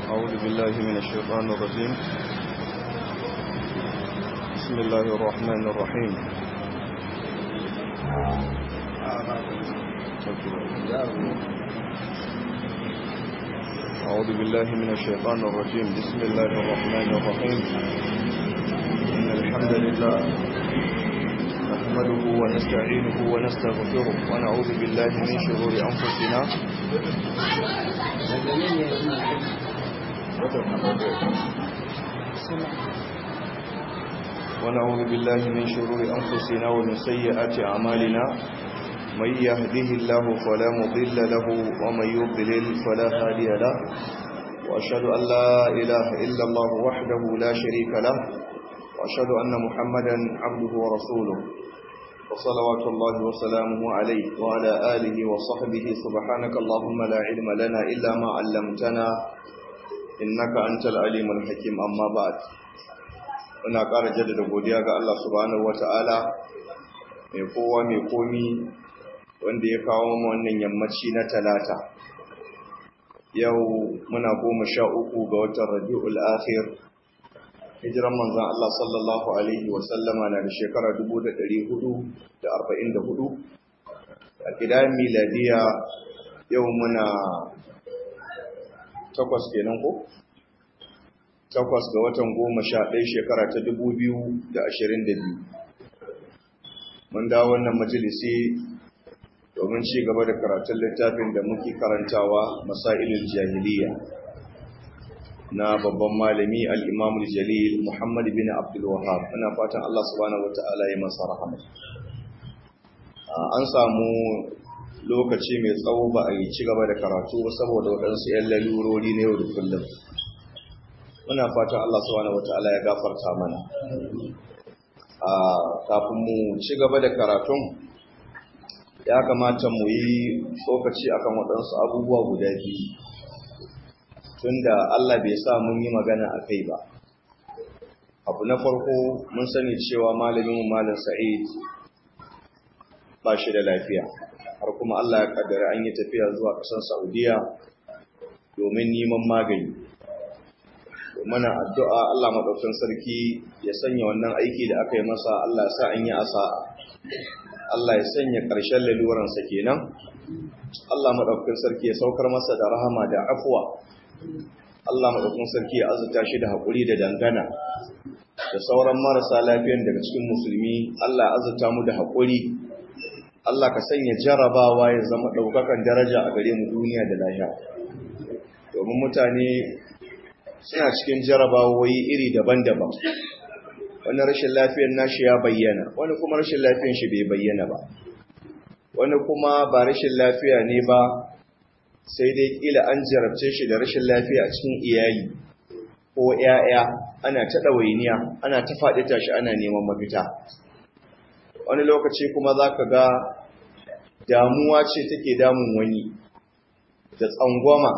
أعوذ بالله من الشيطان الرجيم بسم الله الرحمن الرحيم أعوذ بالله من الشيطان الرجيم بسم الله الرحمن الرحيم إن الحمد لله نحمده ونستعينه ونستغفره ونعوذ بالله من شرور أنفسنا ونعوذ بالله من شرور أنفسنا ومن سيئات أعمالنا من يهده الله فلا مضل له ومن يضلل فلا هادي له وأشهد أن لا إله إلا الله وحده لا شريك له وأشهد أن محمدا عبده ورسوله وصلوات الله وسلامه عليه وعلى آله وصحبه سبحانك اللهم لا علم لنا إلا ما علمتنا إنك أنت العليم الحكيم أما بعد ina ƙara jaddada godiya ga Allah subhanahu wata'ala mai kowa mai komi wanda ya kawo mu wannan yammaci na talata yau muna goma sha uku ga watan rabi'ul akhir hijiran manzan Allah sallallahu alaihi wa sallama na da shekara 1444 a gidan miladiya yau muna takwas kenan ko takwas ga watan goma sha ɗaya shekara ta dubu biyu da ashirin da biyu mun dawo wannan majalisi domin ci gaba da karatun littafin da muke karantawa masailin jahiliya na babban malami al'imamul jalil muhammad bin abdul wahab muna fatan allah subhanahu wata'ala ya masa rahama an samu lokaci mai tsawo ba a yi ci gaba da karatu saboda waɗansu 'yan lalurori na yau da kullum muna fatan Allah subhanahu wata'ala ya gafarta mana a kafin mu ci gaba da karatun ya kamata mu yi tsokaci akan waɗansu abubuwa guda biyu tunda Allah bai sa mun yi magana a kai ba abu na farko mun sani cewa malamin malam sa'id ba shi da lafiya har kuma Allah ya kaddara an yi tafiya zuwa ƙasar saudiya domin neman magani mana addu'a Allah maɗaukin sarki ya sanya wannan aiki da aka yi masa Allah ya sa an yi asa Allah ya sanya ƙarshen laluransa kenan Allah maɗaukin sarki ya saukar masa da rahama da afuwa Allah maɗaukin sarki ya azuta shi da haƙuri da dangana da sauran marasa lafiyan daga cikin musulmi Allah ya azuta mu da haƙuri Allah ka sanya jarabawa ya zama ɗaukakan daraja a gare mu duniya da lahiya domin mutane suna cikin jarabawoyi iri daban-daban wani rashin lafiyar nashi ya bayyana wani kuma rashin lafiyar shi bai bayyana ba wani kuma ba rashin lafiya ne ba sai dai kila an jarabce shi da rashin lafiya a cikin iyali ko 'ya'ya ana ta ɗawainiya ana ta faɗi tashi ana neman mafita wani lokaci kuma za ka ga damuwa ce take damun wani da tsangwama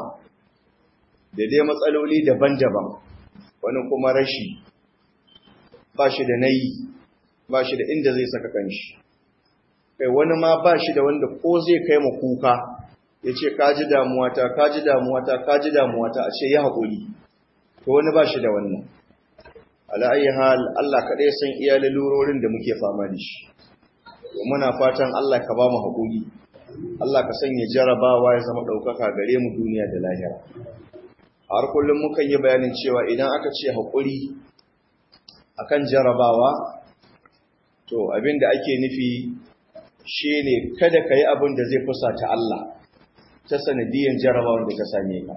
da dai matsaloli daban-daban wani kuma rashi ba shi da nayi ba shi da inda zai saka kanshi kai wani ma ba shi da wanda ko zai kai ma kuka ya ce kaji damuwata kaji damuwata kaji damuwata a ce ya haƙuri to wani ba shi da wannan ala'ayi hal Allah kaɗai san iya lalurorin da muke fama da shi muna fatan Allah ka ba mu haƙuri Allah ka sanya jarabawa ya zama ɗaukaka gare mu duniya da lahira har kullum mukan yi bayanin cewa idan aka ce haƙuri akan jarabawa to abin da ake nufi shine kada ka yi abin da zai fusata Allah ta sanadiyan jarabawan da ka same ka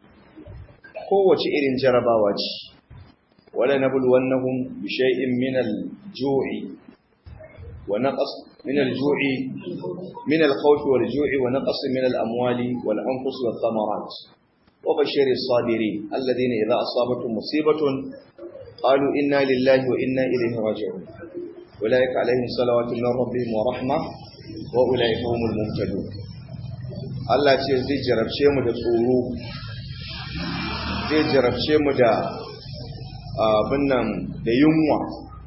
kowace irin jarabawa ce wala nabluwannahum bi shay'in min al-ju'i wa naqas min al-ju'i min al-khawf wal-ju'i wa naqas min al-amwali wal-anfus wath-thamarat وبشر الصابرين الذين إذا أصابتهم مصيبة قالوا إنا لله وإنا إليه راجعون أولئك عليهم صلوات من ربهم ورحمة وأولئك هم المهتدون Allah ce zai jarabce mu da tsoro zai jarabce mu da abin nan da yunwa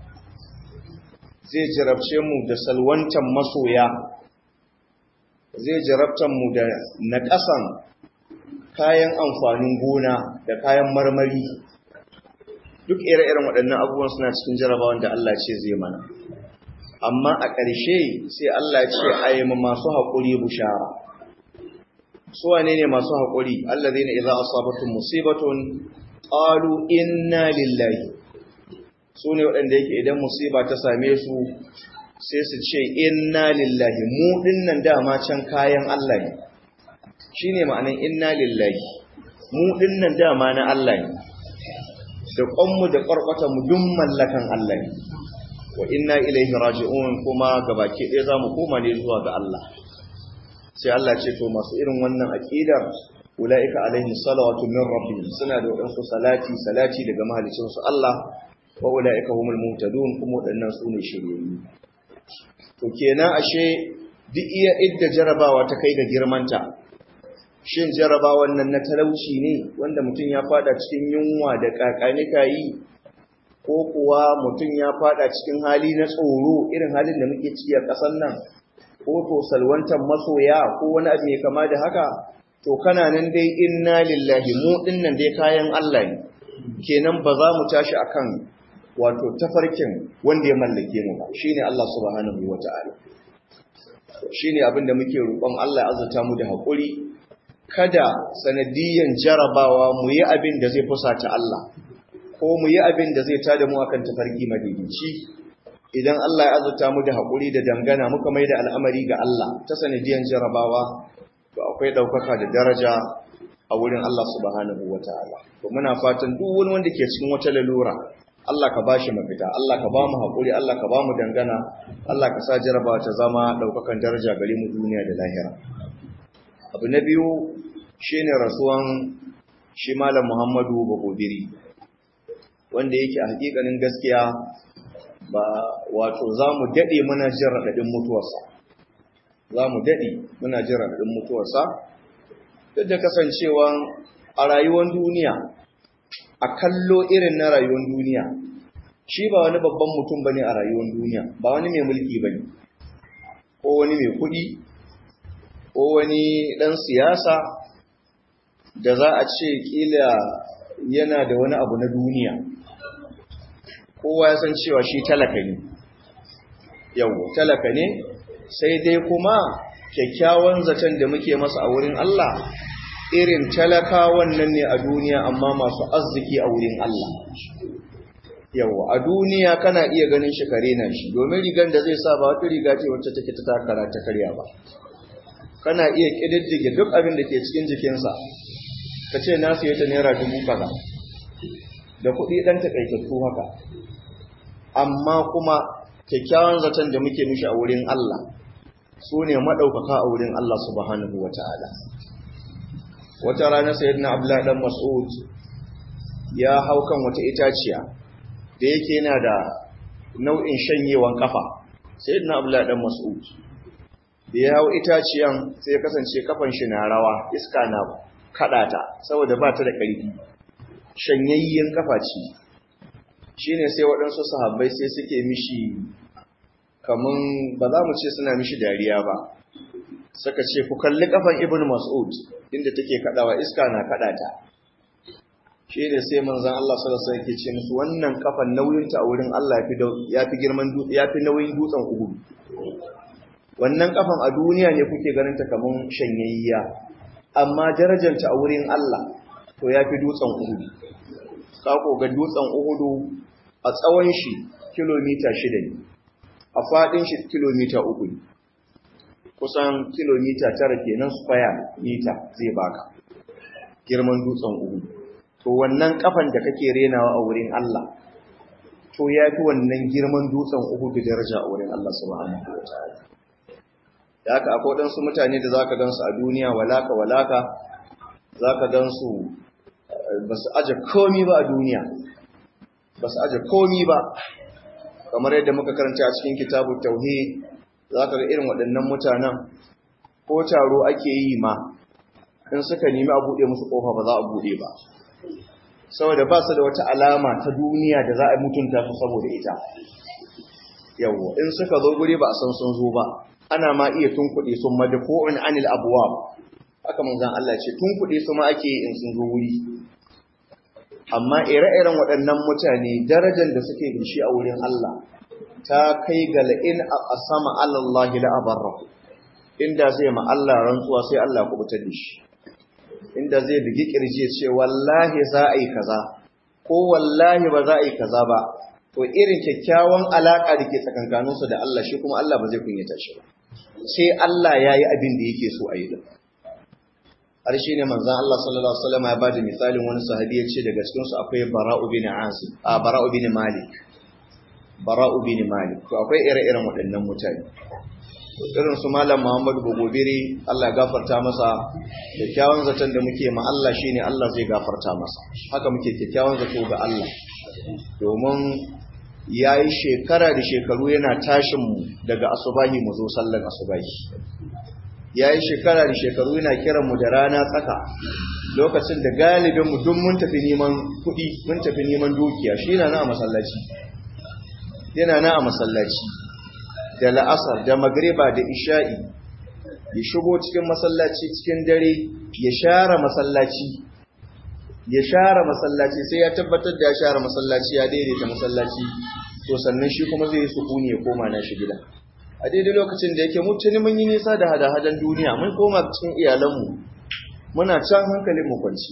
zai jarabce mu da salwantan masoya zai jarabtan mu da naƙasan kayan amfanin gona da kayan marmari duk ire-iren waɗannan abubuwan suna cikin jarabawan da Allah ce zai mana amma a ƙarshe sai Allah ce a yi masu haƙuri bushara su wane ne masu haƙuri Allah zai na iza asabatun musibatun ƙalu inna lillahi su ne waɗanda yake idan musiba ta same su sai su ce inna lillahi mu dinnan dama can kayan Allah ne shi ne ma'anin inna lillahi mu dinnan dama na Allah ne da ƙwanmu da ƙwarƙwatanmu duk mallakan Allah ne wa inna ilaihi raji'un kuma gabaki ɗaya za mu koma ne zuwa ga Allah sai Allah ce to masu irin wannan aƙidar ula'ika alaihi salawatu min rabbihim suna da waɗansu salati salati daga mahalicinsu Allah wa ula'ika humul muhtadun kuma waɗannan su ne shiryayyu to kenan ashe duk iya idda jarabawa ta kai ga girmanta shin jarabawan nan na talauci ne wanda mutum ya fada cikin yunwa da kakanika yi ko kuwa mutum ya fada cikin hali na tsoro irin halin da muke ciki a ƙasar nan ko to salwantar masoya ko wani abu mai kama da haka to kana nan dai inna lillahi mu dinnan dai kayan Allah ne kenan ba za mu tashi akan wato tafarkin wanda ya mallake mu ba shine Allah subhanahu wata'ala shine abin da muke roƙon Allah ya azurta mu da haƙuri kada sanadiyan jarabawa mu yi abin da zai fusata Allah ko mu yi abin da zai tada mu akan tafarki madidici idan Allah ya azurta mu da haƙuri da dangana muka mai da al'amari ga Allah ta sanadiyan jarabawa to akwai ɗaukaka da daraja a wurin Allah subhanahu wata'ala to muna fatan duk wani wanda ke cikin wata lalura Allah ka bashi mafita, Allah ka ba mu haƙuri, Allah ka ba mu dangana, Allah ka sa jarabawa ta zama ɗaukakan daraja gare mu duniya da lahira. Abu na biyu shi ne rasuwan shi Malam Muhammadu Bagobiri, wanda yake a hakikanin gaskiya ba wato za mu daɗe muna jin raɗaɗin mutuwarsa. Za mu daɗe muna jin raɗaɗin mutuwarsa, duk da kasancewa a rayuwar duniya a kallo irin na rayuwar duniya shi ba wani babban mutum bane a rayuwar duniya ba wani mai mulki bane ko wani mai kuɗi ko wani ɗan siyasa da za a ce kila yana da wani abu na duniya kowa ya san cewa shi talaka ne yau talaka ne sai dai kuma kyakkyawan zaton da muke masa a wurin Allah irin talakawan nan ne a duniya amma masu arziki a wurin Allah. Yawa, a duniya kana iya ganin shi kare na shi, domin rigar da zai sa ba wata riga ce wacce take ta takara ta karya ba. Kana iya ƙididdige duk abin da ke cikin jikinsa, ka ce na siya ta naira dubu kaza, da kuɗi ɗan taƙaitattu haka. Amma kuma kyakkyawan zaton da muke mishi a wurin Allah, su ne maɗaukaka a wurin Allah subhanahu wa ta'ala. wata rana sayyidina abdullahi dan mas'ud ya hau kan wata itaciya da yake yana da nau'in shanyewan kafa sayyidina abdullahi dan mas'ud da ya hau itaciyan sai ya kasance kafan shi na rawa iska na kadata saboda ba ta da ƙarfi shanyayyen kafa ce shine sai waɗansu sahabbai sai suke mishi kaman ba za mu ce suna mishi dariya ba suka ce ku kalli kafan ibn mas'ud inda take kadawa iska na kada ta shi ne sai manzon Allah sallallahu alaihi wasallam yake ce musu wannan kafan nauyin ta a wurin Allah yafi yafi girman yafi nauyin dutsen Uhud wannan kafan a duniya ne kuke ganin ta kaman shanyayya amma darajar ta a wurin Allah to yafi dutsen Uhud ka ko ga dutsen Uhud a tsawon shi kilomita 6 ne a fadin shi kilomita 3 ne kusan kilomita tara kenan square mita zai baka girman dutsen uku to wannan kafan da kake renawa a wurin Allah to ya fi wannan girman dutsen uku da daraja a wurin Allah subhanahu wa ta'ala da haka akwai waɗansu mutane da zaka gansu a duniya walaka walaka zaka gansu ba su aje komi ba a duniya ba su aje komi ba kamar yadda muka karanta a cikin kitabu tauhid za ka ga irin waɗannan mutanen ko taro ake yi ma in suka nemi a buɗe musu ƙofa ba za a buɗe ba saboda ba su da wata alama ta duniya da za a mutunta su saboda ita yawwa in suka zo guri ba a san sun zo ba ana ma iya tunkuɗe sun madfu'un anil abwab haka manzon Allah ce tun kuɗi su ma ake in sun zo wuri amma ire-iren waɗannan mutane darajar da suke da shi a wurin Allah ta kai ga la'in a sama Allah la abarra inda zai ma Allah rantsuwa sai Allah ku butar da shi inda zai bugi kirje ce wallahi za a yi kaza ko wallahi ba za a yi kaza ba to irin kyakkyawan alaka da ke tsakankaninsu da Allah shi kuma Allah ba zai kunyata shi ba sai Allah ya yi abin da yake so a yi din har shi ne manzan Allah sallallahu Alaihi wasallam ya ba da misalin wani sahabi ya ce daga cikinsu akwai bara'u bin asim a bara'u bin malik bara'u bin malik to akwai ire-iren waɗannan mutane irin su malam muhammadu bugobiri Allah ya gafarta masa kyakkyawan zaton da muke ma Allah shine Allah zai gafarta masa haka muke kyakkyawan zato ga Allah domin ya yi shekara da shekaru yana tashin mu daga asubahi mu zo sallar asubahi ya yi shekara da shekaru yana kiran mu da rana tsaka lokacin da galibin mu duk mun tafi neman kuɗi mun tafi neman dukiya shi yana na a masallaci yana na a masallaci da la'asar da magriba da isha'i ya shigo cikin masallaci cikin dare ya share masallaci ya share masallaci sai ya tabbatar da ya share masallaci ya daidaita masallaci to sannan shi kuma zai yi sukuni ya koma na shi gida a daidai lokacin da yake mutuni mun yi nisa da hada-hadan duniya mun koma cikin iyalanmu muna can hankalin mu kwanci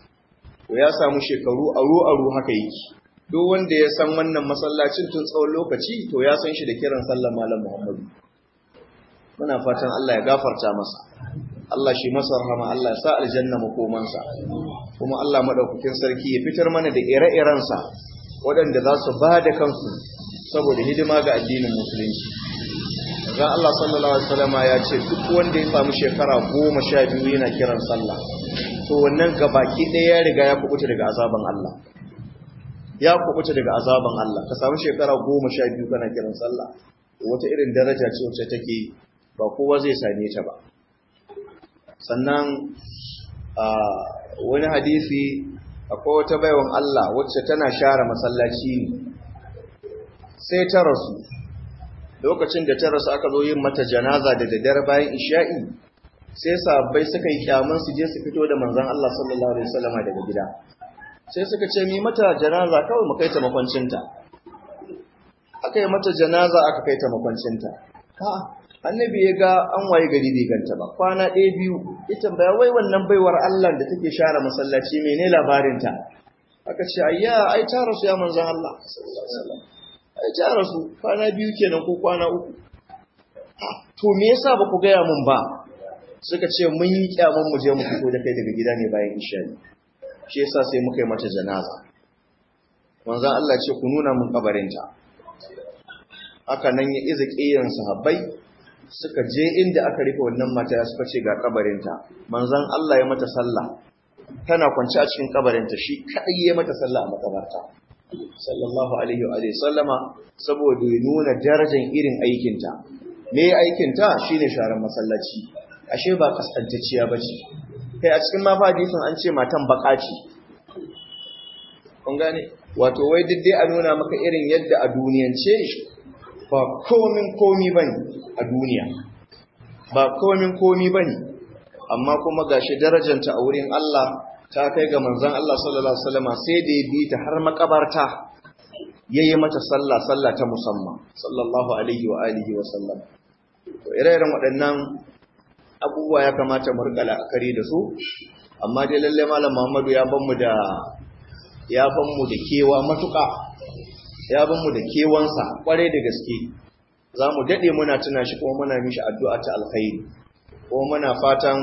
to ya samu shekaru aro-aro haka yake duk wanda ya san wannan masallacin tun tsawon lokaci to ya san shi da kiran sallar malam Muhammadu muna fatan Allah ya gafarta masa Allah shi masa rahama Allah ya sa aljanna makomansa kuma Allah madaukakin sarki ya fitar mana da ire-irensa waɗanda za su ba da kansu saboda hidima ga addinin musulunci Zan Allah sallallahu Alaihi wasallama ya ce duk wanda ya samu shekara goma sha biyu yana kiran sallah to wannan gabaki ɗaya ya riga ya kubuta daga azaban Allah ya kubuta daga azaban Allah ka samu shekara goma sha biyu kana kiran sallah wata irin daraja ce wacce take ba kowa zai same ta ba sannan wani hadisi akwai wata baiwan Allah wacce tana share masallaci sai ta rasu lokacin da ta rasu aka zo yin mata janaza da daddare bayan isha'i sai sabbai suka yi kyamun su je su fito da manzon Allah sallallahu alaihi wasallam daga gida sai suka ce mi mata janaza kawai mu kai ta makwancinta aka yi mata janaza aka kai ta makwancinta ha annabi ya ga an waye gari bai ganta ba kwana ɗaya biyu ya tambaya wai wannan baiwar Allah da take share masallaci mene labarinta aka ce ayya ai ta rasu ya manzon Allah sallallahu alaihi wasallam ai ta rasu kwana biyu kenan ko kwana uku to me yasa ba ku gaya mun ba suka ce mun yi kyaman mu je mu fito da kai daga gida ne bayan isha shi yasa sai muka yi mata janaza manzon Allah ce ku nuna mun kabarinta haka nan ya iza kiyan sahabbai suka je inda aka rufe wannan mata suka ce ga kabarinta manzon Allah ya mata sallah tana kwance a cikin kabarinta shi kadai ya mata sallah a makabarta sallallahu alaihi wa sallama saboda ya nuna darajar irin aikinta me aikinta shine sharan masallaci ashe ba kaskantacciya bace kai a cikin mafa hadisin an ce matan baka ce kun gane wato wai duk dai a nuna maka irin yadda a duniyance ba komin komi bane a duniya ba komin komi bane amma kuma gashi darajanta a wurin Allah ta kai ga manzon Allah sallallahu alaihi wasallam sai da ya bi ta har makabarta yayi mata sallah sallah ta musamman sallallahu alaihi wa alihi wa sallam to ire-iren waɗannan abubuwa ya kamata mu rika la'akari da su amma dai lalle malam Muhammadu ya ban mu da ya ban mu da kewa matuƙa ya ban mu da kewansa kware da gaske za mu daɗe muna tuna shi kuma muna mishi addu'a ta alkhairi kuma muna fatan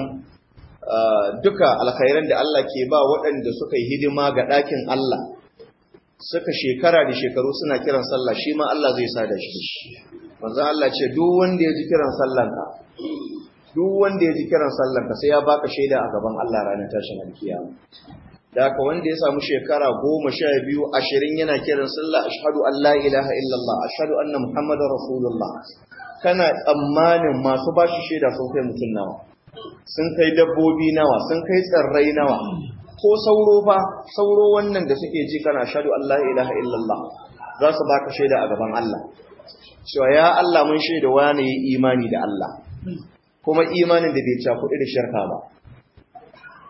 duka alkhairan da Allah ke ba waɗanda suka yi hidima ga ɗakin Allah suka shekara da shekaru suna kiran sallah shi ma Allah zai sa da shi manzo Allah ce duk wanda ya ji kiran sallanka duk wanda ya ji kiran sallanka sai ya baka shaida a gaban Allah ranar tashin alkiyama da haka wanda ya samu shekara goma sha biyu ashirin yana kiran sallah ashhadu an la ilaha illallah ashhadu anna muhammadar rasulullah kana tsammanin masu bashi shaida sun kai mutum nawa sun kai dabbobi nawa sun kai tsirrai nawa ko sauro fa sauro wannan da suke ji kana ashhadu an la ilaha illallah za su baka shaida a gaban Allah cewa ya Allah mun shaida wani yi imani da Allah kuma imanin da bai cakuɗi da shirka ba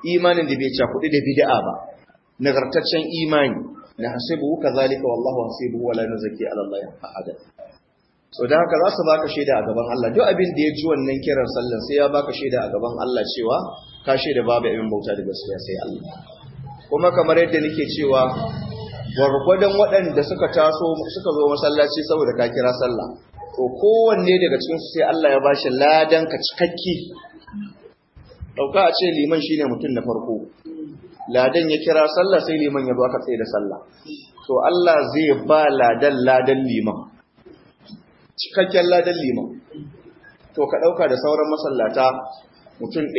imanin da bai cakuɗi da bid'a ba nagartaccen imani na hasibu kazalika wallahu hasibu wala nuzaki ala Allah ahada so da haka za su baka shaida a gaban Allah duk abin da ya ji wannan kiran sallan sai ya baka shaida a gaban Allah cewa ka shaida babu abin bauta da gaskiya sai Allah kuma kamar yadda nake cewa gwargwadon waɗanda suka taso suka zo masallaci saboda ka kira sallah to kowanne daga cikin su sai Allah ya bashi ladan ka cikakke dauka a ce liman shine mutum na farko ladan ya kira sallah sai liman ya zo aka tsaye da sallah to Allah zai ba ladan ladan liman cikakken ladan liman to ka dauka da sauran masallata mutum 200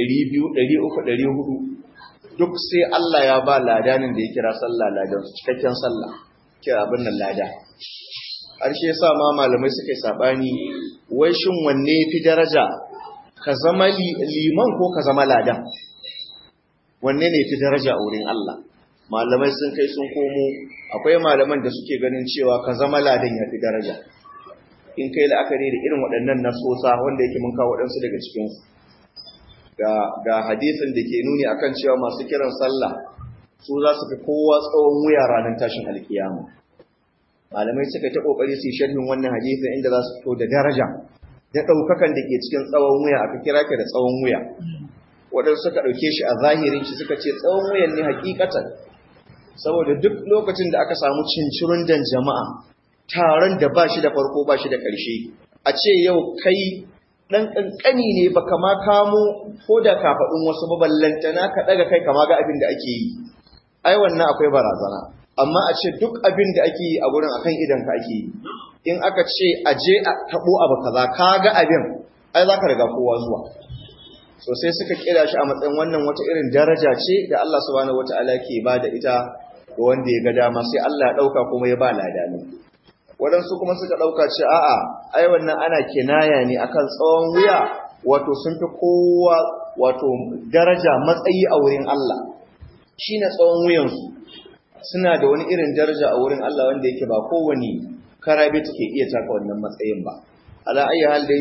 300 400 duk sai Allah ya ba ladanin da ya kira sallah ladan su cikakken sallah kira abin nan lada harshe yasa ma malamai suka yi sabani wai shin wanne fi daraja ka zama liman ko ka zama ladan wanne ne fi daraja a wurin Allah malamai sun kai sun komo akwai malaman da suke ganin cewa ka zama ladan ya fi daraja in kai la'akari da irin waɗannan nasosa wanda yake mun kawo waɗansu daga cikinsu ga ga hadisin da ke nuni akan cewa masu kiran sallah su za su fi kowa tsawon wuya ranar tashin alkiyama malamai suka ta kokari su sharhin wannan hadisin inda za su fito da daraja da ɗaukakan da ke cikin tsawon wuya aka kira ka da tsawon wuya waɗansu suka ɗauke shi a zahirin shi suka ce tsawon wuyan ne hakikatan saboda duk lokacin da aka samu cincirun dan jama'a taron da ba shi da farko ba shi da ƙarshe a ce yau kai ɗan ƙanƙani ne ba kama kamo ko da kafaɗin wasu baballantana ka ɗaga kai kama ga abin da ake yi ai wannan akwai barazana amma a ce duk abin da ake yi a gurin akan idan ka ake yi in aka ce a je a taɓo abu kaza ka ga abin ai za ka riga kowa zuwa so sai suka kira shi a matsayin wannan wata irin daraja ce da Allah subhanahu wataala ke ba da ita ga wanda ya ga dama sai Allah ya ɗauka kuma ya ba ladani waɗansu kuma suka ɗauka ce a'a ai wannan ana kinaya ne akan tsawon wuya wato sun fi kowa wato daraja matsayi a wurin Allah shine tsawon wuyansu suna da wani irin daraja a wurin Allah wanda yake ba kowane karabe take iya taka wannan matsayin ba ala ayi hal dai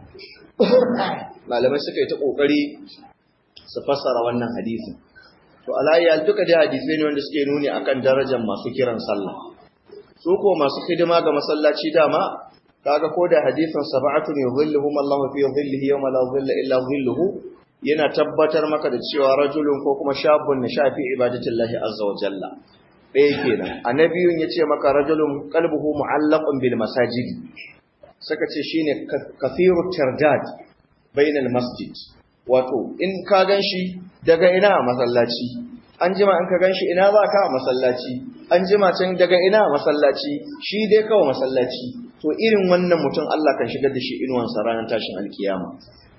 malamai suka yi ta kokari su fassara wannan hadisin to ala ayi hal duka dai hadisai ne wanda suke nuni akan darajar masu kiran sallah su ko masu hidima ga masallaci dama kaga ko da hadisin sab'atun yuzilluhum Allahu fi dhillihi yawma la dhilla illa dhilluhu yana tabbatar maka da cewa rajulun ko kuma shabun na shafi ibadatillahi azza wa jalla ɗaya kenan annabiyun yace maka rajulun qalbuhu mu'allaqun bil masajid saka ce shine kathiru tardad bainal masjid wato in ka ganshi daga ina masallaci an jima in ka ganshi ina za ka masallaci an jima can daga ina masallaci shi dai kawai masallaci to irin wannan mutum Allah kan shigar da shi inuwansa ranar tashin alkiyama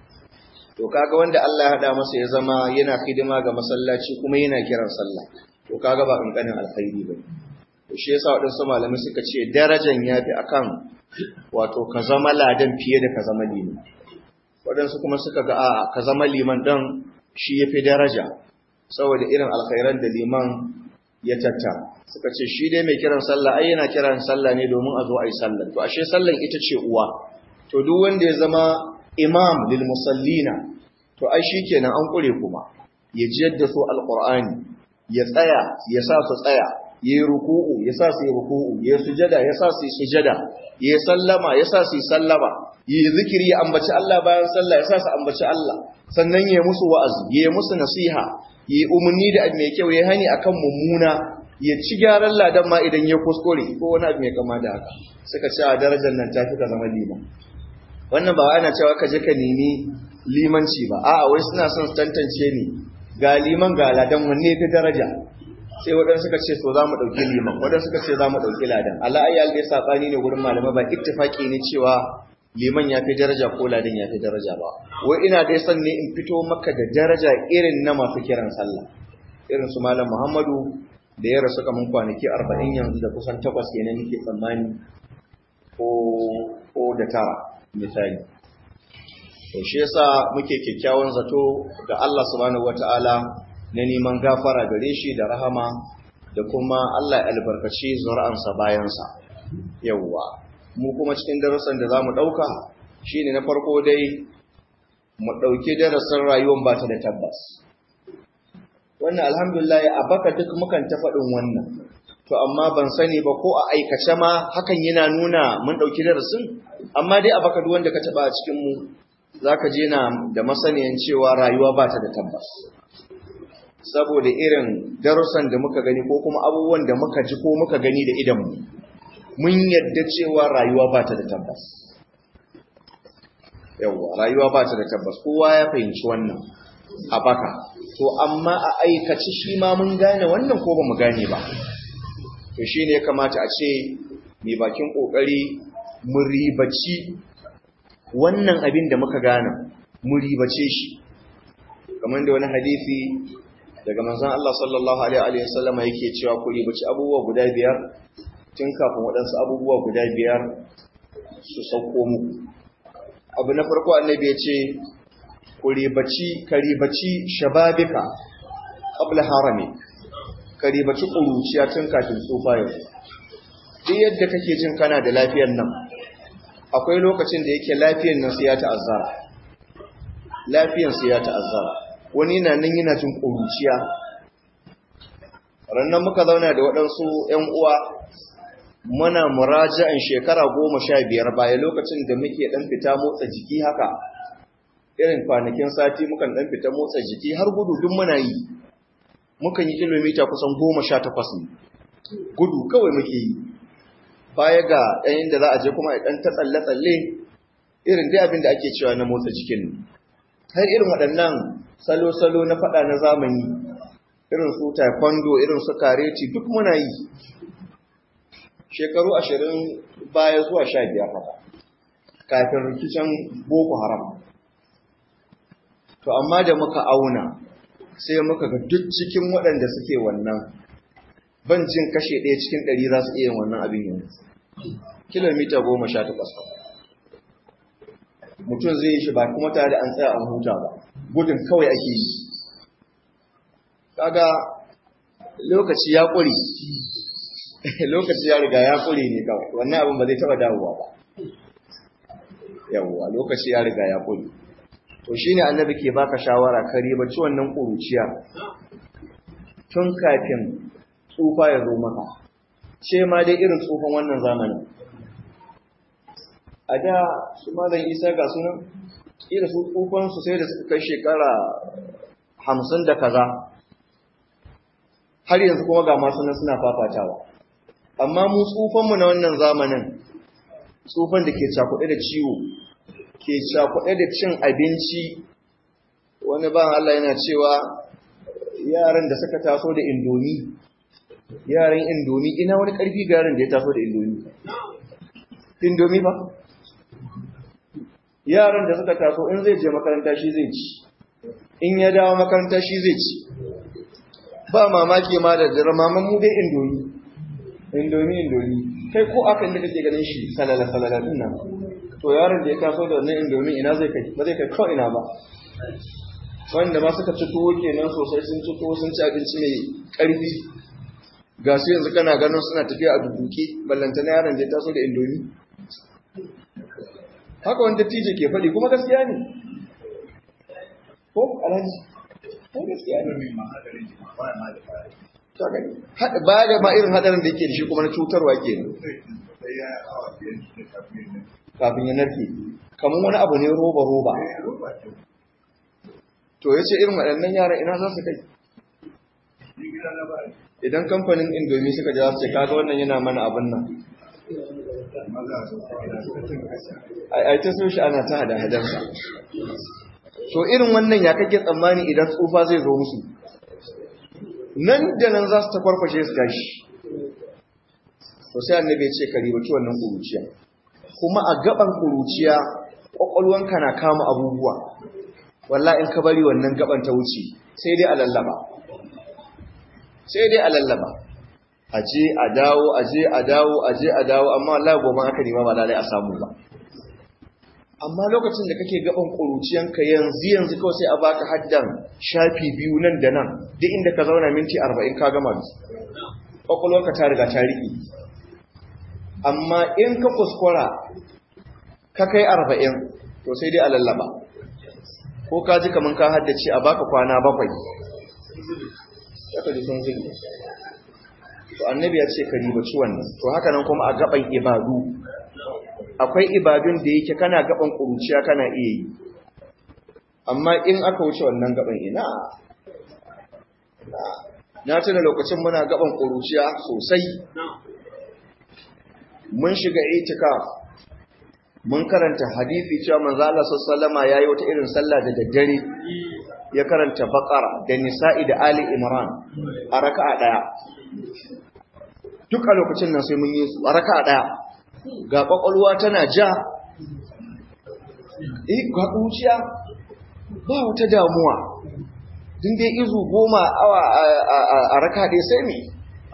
to kaga wanda Allah ya hada masa ya zama yana hidima ga masallaci kuma yana kiran sallah to kaga ba kankanin alkhairi bane to shi yasa wadansu malamai suka ce darajan yafi akan wato ka zama ladan fiye da ka zama liman wadansu kuma suka ga a'a ka zama liman dan shi yafi daraja saboda irin alkhairan da liman ya tattara suka ce shi dai mai kiran sallah ai yana kiran sallah ne domin a zo a yi sallah to ashe sallan ita ce uwa to duk wanda ya zama imam lil musallina to ai shikenan an kure kuma ya jiyar da su alqur'ani ya tsaya ya sa su tsaya ya yi ruku'u ya sa su yi ruku'u ya sujada ya sa su yi sujada ya sallama ya sa su yi sallama ya yi zikiri ya ambaci Allah bayan sallah ya sa su ambaci Allah sannan ya musu wa'azi ya musu nasiha ya umarni da abu mai kyau ya hani akan mummuna ya ci gyaran ladan ma idan ya kuskure ko wani abu mai kama da haka suka ce a darajar nan ta fi ka zama liman wannan ba ana cewa ka je ka nemi limanci ba a'a wai suna son su tantance ni ga liman ga ladan wanne fi daraja sai waɗansu suka ce to za mu ɗauki liman waɗansu suka ce za mu ɗauki ladan Allah ayyal dai saɓani ne wurin malamai ba ittifaki ne cewa liman ya fi daraja ko ladan ya fi daraja ba wai ina dai son ne in fito maka da daraja irin na masu kiran sallah irin su malam Muhammadu da ya rasu kaman kwanaki arba'in yanzu da kusan takwas kenan nake tsammani ko ko da tara misali to shi yasa muke kyakkyawan zato ga Allah subhanahu wataala na neman gafara gare shi da rahama da kuma Allah ya albarkaci zuri'ansa bayansa yawwa mu kuma cikin darasan da zamu dauka shine na farko dai mu dauki darasin rayuwar ba ta da tabbas wannan alhamdulillah a baka duk mukan ta faɗin wannan to amma ban sani ba ko a aikace ma hakan yana nuna mun ɗauki darasin amma dai a baka duk wanda ka taɓa a cikin mu zaka je na da masaniyan cewa rayuwa ba ta da tabbas saboda irin darussan da muka gani ko kuma abubuwan da muka ji ko muka gani da idanmu mun yadda cewa rayuwa ba ta da tabbas yawwa rayuwa ba ta da tabbas kowa ya fahimci wannan a baka to amma a aikace shi ma mun gane wannan ko ba mu gane ba to shi ne ya kamata a ce mai bakin ƙoƙari mu ribaci wannan abin da muka gane mu ribace shi kamar da wani hadisi daga manzon Allah sallallahu alaihi wa sallam yake cewa ku ribaci abubuwa guda biyar tun kafin waɗansu abubuwa guda biyar su sauko muku abu na farko annabi ya ce ku ribaci ka ribaci shababika qabla harami ka ribaci ƙuruciya tun kafin tsufa yau duk yadda kake jin kana da lafiyar nan akwai lokacin da yake lafiyar nan sai ya ta'azzara lafiyar sai ya ta'azzara wani na nan yana jin ƙuruciya rannan muka zauna da waɗansu ‘yan uwa muna muraja'in shekara goma sha biyar baya lokacin da muke ɗan fita motsa jiki haka irin kwanakin sati mukan ɗan fita motsa jiki har gudu duk muna yi mukan yi kilomita kusan goma sha takwas ne gudu kawai muke yi baya ga ɗayan da za a je kuma ɗan ta tsalle-tsalle irin dai abin da ake cewa na motsa jikin har irin waɗannan salo-salo na faɗa na zamani irin su taekwondo irin su kareti duk muna yi shekaru ashirin baya zuwa sha biyar haka kafin rikicin boko haram to amma da muka auna sai muka ga duk cikin waɗanda suke wannan ban jin kashe ɗaya cikin ɗari za su iya wannan abin yanzu kilomita goma sha takwas mutum zai yi shi ba kuma tare da an tsaya an huta ba gudun kawai ake yi kaga lokaci ya ƙuri lokaci ya riga ya ƙuri ne kawai wannan abin ba zai taɓa dawowa ba yawwa lokaci ya riga ya ƙuri to shine annabi ke baka shawara ka ribaci wannan ƙuruciya tun kafin tsufa ya zo maka ce ma dai irin tsufan wannan zamanin a da su malam isa ga sunan kila su tsufansu sai da suka kai shekara hamsin da kaza har yanzu kuma ga masu nan suna fafatawa amma mu tsufanmu na wannan zamanin tsufan da ke cakuɗe da ciwo ke cakuɗe da cin abinci wani ban Allah yana cewa yaran da suka taso da indomi yaran indomi ina wani ƙarfi ga yaran da ya taso da indomi indomi ba yaran da suka taso in zai je makaranta shi zai ci in ya dawo makaranta shi zai ci ba mamaki ma da dare maman mu dai indomi indomi indomi kai ko akan da kake ganin shi salala salala din nan to yaron da ya taso da wannan indomi ina zai kai ba zai kai ko ina ba wanda ma suka ci tuwo kenan sosai sun ci tuwo sun ci abinci mai karfi ga su yanzu kana ganin suna tafiya a dubuke ballanta na yaron da ya taso da indomi haka wanda tije ke faɗi kuma gaskiya ne ko alhaji ko gaskiya ne ba da ma irin hadarin da yake da shi kuma na cutarwa ke ne kafin ya narke kamar wani abu ne roba roba to ya ce irin waɗannan yaran ina za su kai idan kamfanin indomi suka ja su ce kaga wannan yana mana abin nan a ta so shi ana ta hada hadarsa to irin wannan ya kake tsammani idan tsufa zai zo musu nan da nan za su ta farfashe su gashi to sai annabi ya ce ka ribaci wannan kuruciya kuma a gaban kuruciya kwakwalwanka na kama abubuwa wallahi in ka bari wannan gaban ta wuce sai dai a lallaba sai dai a lallaba aje a dawo aje a dawo aje a dawo amma wallahi gobe aka nema ba lalai a samu ba amma lokacin da kake gaban kuruciyanka yanzu yanzu kawai sai a baka haddan shafi biyu nan da nan duk inda ka zauna minti 40 ka gama su kwakwalwarka ta riga ta riƙe amma in ka kuskura ka kai 40 to sai dai a lallaba ko ka ji kaman ka haddace a baka kwana bakwai ya ka ji sun zille to annabi ya ce ka ribaci wannan to haka nan kuma a gaban ibadu akwai ibadun da yake kana gaban kuruciya kana iya yi amma in aka wuce wannan gaban ina na tuna lokacin muna gaban kuruciya sosai mun shiga itikaf mun karanta hadisi cewa manzo Allah sallallahu alaihi yayi wata irin sallah da daddare ya karanta baqara da nisa'i da ali imran a raka'a daya duk a lokacin nan sai mun yi su a raka'a daya ga kwakwalwa tana ja eh ga kuciya ba wata damuwa din dai izu goma awa a raka dai sai me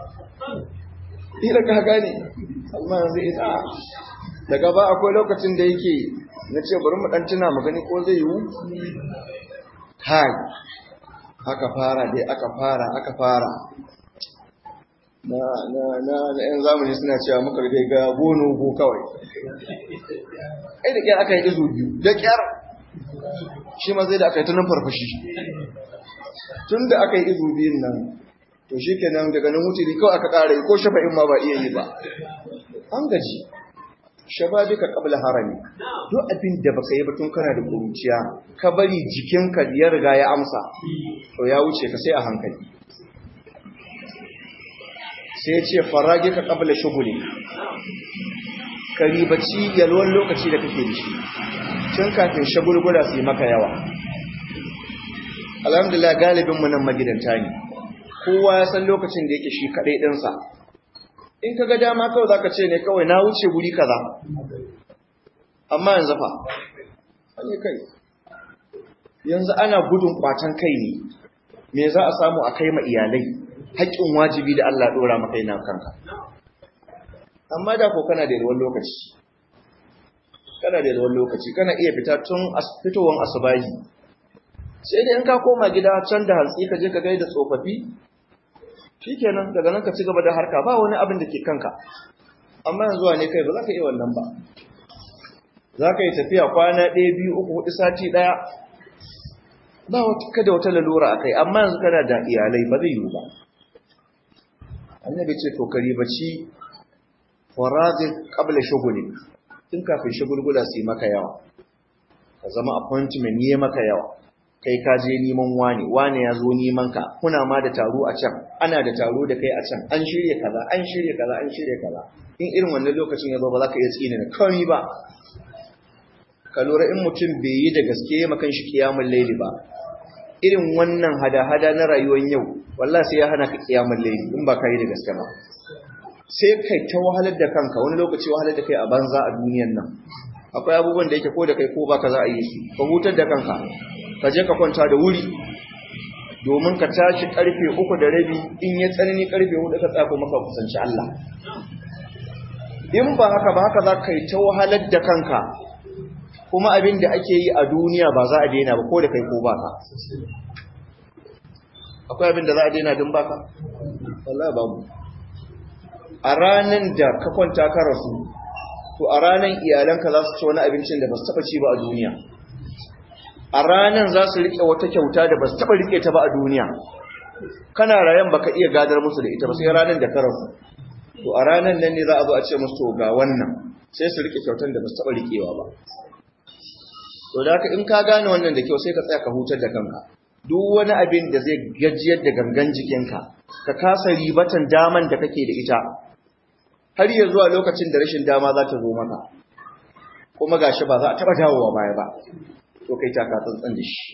ila ka gane amma yanzu ina daga ba akwai lokacin da yake na ce bari mu dan tuna mu gani ko zai yiwu kai aka fara dai aka fara aka fara na na na na yan zamani suna cewa muka dai ga gono go kawai ai da kyar aka yi izu biyu da kyar shi ma zai da aka yi tunan farfashi tun da aka yi izu biyun nan to shi kenan daga nan wuce kawai aka ƙara yi ko shafa'in ma ba iya yi ba an gaji shababi ka kabla harami duk abin da baka yi ba tun kana da kuruciya ka bari jikinka ya riga ya amsa to ya wuce ka sai a hankali sai ya ce farage ka kabla shuguli ka ribaci yalwan lokaci da kake da shi tun kafin shagulgula su yi maka yawa alhamdulillah galibin mu nan magidanta ne kowa ya san lokacin da yake shi kadai dinsa in ka ga dama kawai zaka ce ne kawai na wuce guri kaza amma yanzu fa ne kai yanzu ana gudun kwatan kai ne me za a samu a kai ma iyalai haƙƙin wajibi da Allah dora maka yana kanka amma da ko kana da yawan lokaci kana da yawan lokaci kana iya fita tun fitowan asubahi sai dai in ka koma gida can da hantsi ka je ka gaida tsofaffi shikenan daga nan ka ci gaba da harka ba wani abin da ke kanka amma yanzu ne kai ba za ka iya wannan ba za ka yi tafiya kwana ɗaya biyu uku hudu sati ɗaya ba kada wata lalura a kai amma yanzu kana da iyalai ba zai yiwu ba annabi ce to ka ribaci farazin qabla shughuli tun kafin shagulgula su yi maka yawa ka zama appointment ne maka yawa kai ka je neman wani wani ya zo neman ka kuna ma da taro a can ana da taro da kai a can an shirya kaza an shirya kaza an shirya kaza in irin wannan lokacin ya zo ba za ka iya tsine na kawai ba ka lura in mutum bai yi da gaske ya makan shi kiyamun laili ba irin wannan hada-hada na rayuwar yau wallah sai ya hana ka kiyamun laili in ba ka yi da gaske ba sai kai ta wahalar da kanka wani lokaci wahalar da kai a banza a duniyan nan akwai abubuwan da yake ko da kai ko baka za a yi su ka hutar da kanka ka je ka kwanta da wuri domin ka tashi karfe uku da rabi in ya tsanani karfe hudu ka tsako maka kusanci Allah in ba haka ba haka za ka yi ta wahalar da kanka kuma abin da ake yi a duniya ba za a daina ba ko da kai ko baka akwai abin da za a daina din baka wallahi babu a ranan da ka kwanta ka rasu to a ranan iyalanka za su ci wani abincin da ba su taba ci ba a duniya a ranan za su rike wata kyauta da ba su taba rike ta ba a duniya kana rayan baka iya gadar musu da ita ba sai ranan da ka rasu to a ranan nan ne za a zo a ce musu to ga wannan sai su rike kyautan da ba su taba rikewa ba to da haka in ka gane wannan da kyau sai ka tsaya ka hutar da kanka duk wani abin da zai gajiyar da gangan jikinka ka kasa ribatan daman da kake da ita har ya zuwa lokacin da rashin dama za ta zo maka kuma gashi ba za a taba dawowa baya ba to kai taka tsantsan da shi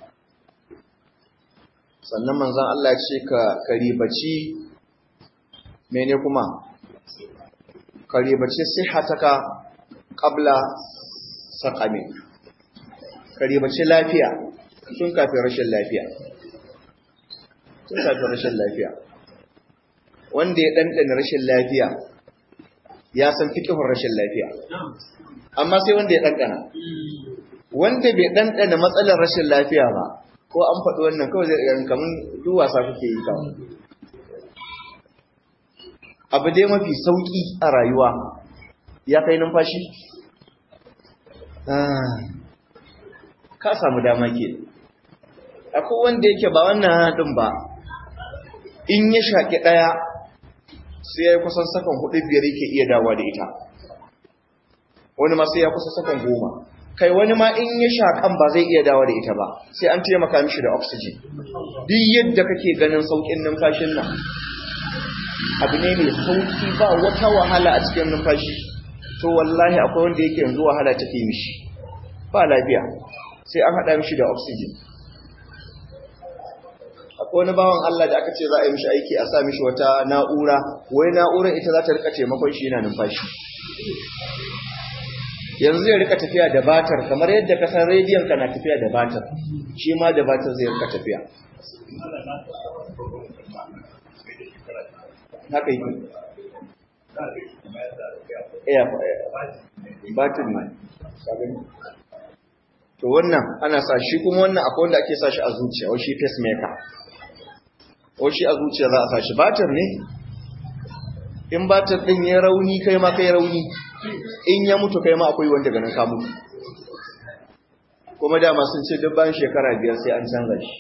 sannan manzon Allah ya ce ka karibaci mene kuma karibaci sihhataka qabla saqami karibaci lafiya tun kafin rashin lafiya tun kafin rashin lafiya wanda ya ɗanɗana rashin lafiya ya san fikihun rashin lafiya amma sai wanda ya ɗanɗana wanda bai ɗanɗana matsalar rashin lafiya ba ko an faɗi wannan kawai zai ɗan kamar duk wasa kuke yi kawai abu dai mafi sauƙi a rayuwa ya kai numfashi ka samu dama ke akwai wanda yake ba wannan haɗin ba in ya shaƙi ɗaya sai ya yi kusan sakan hudu biyar yake iya dawa da ita wani ma sai ya kusa sakan goma kai wani ma in ya shakan ba zai iya dawa da ita ba sai an taimaka mishi da oxygen duk yadda kake ganin saukin numfashin nan abu ne mai sauki ba wata wahala a cikin numfashi to wallahi akwai wanda yake yanzu wahala take mishi ba lafiya sai an haɗa mishi da oxygen akwai wani bawan Allah da aka ce za a yi mishi aiki a sa mishi wata na'ura wai na'urar ita za ta rika taimakon shi yana numfashi yanzu zai rika tafiya da batar kamar yadda ka san rediyon ka na tafiya da batar shi ma da batar zai rika tafiya haka yi iya batin mai to wannan ana sa shi kuma wannan akwai wanda ake sa shi a zuciya wai shi pacemaker wai shi a zuciya za a sa shi batir ne in batir din ya rauni kai ma kai rauni in ya mutu kai ma akwai wanda ganin ka mutu kuma dama sun ce duk bayan shekara biyar sai an canza shi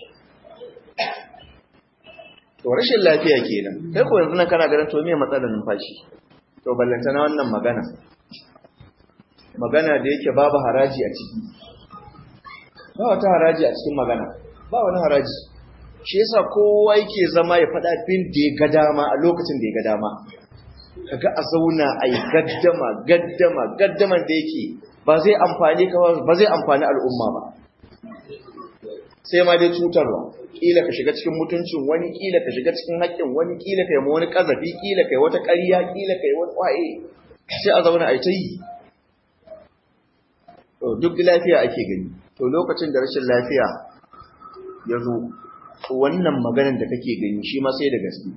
to rashin lafiya kenan kai ko yanzu nan kana ganin to me matsalar numfashi to ballanta na wannan magana magana da yake babu haraji a ciki ba wata haraji a cikin magana ba wani haraji shi yasa kowa yake zama ya faɗa bin da ya ga dama a lokacin da ya ga dama kaga a zauna a yi gaddama gaddama gaddaman da yake ba zai amfani ka ba zai amfani al'umma ba sai ma dai cutarwa kila ka shiga cikin mutuncin wani kila ka shiga cikin haƙƙin wani kila kai ma wani kazafi kila kai wata ƙarya kila kai wani waye sai a zauna a yi ta yi to duk lafiya ake gani to lokacin da rashin lafiya ya zo wannan maganar da kake gani shi ma sai da gaske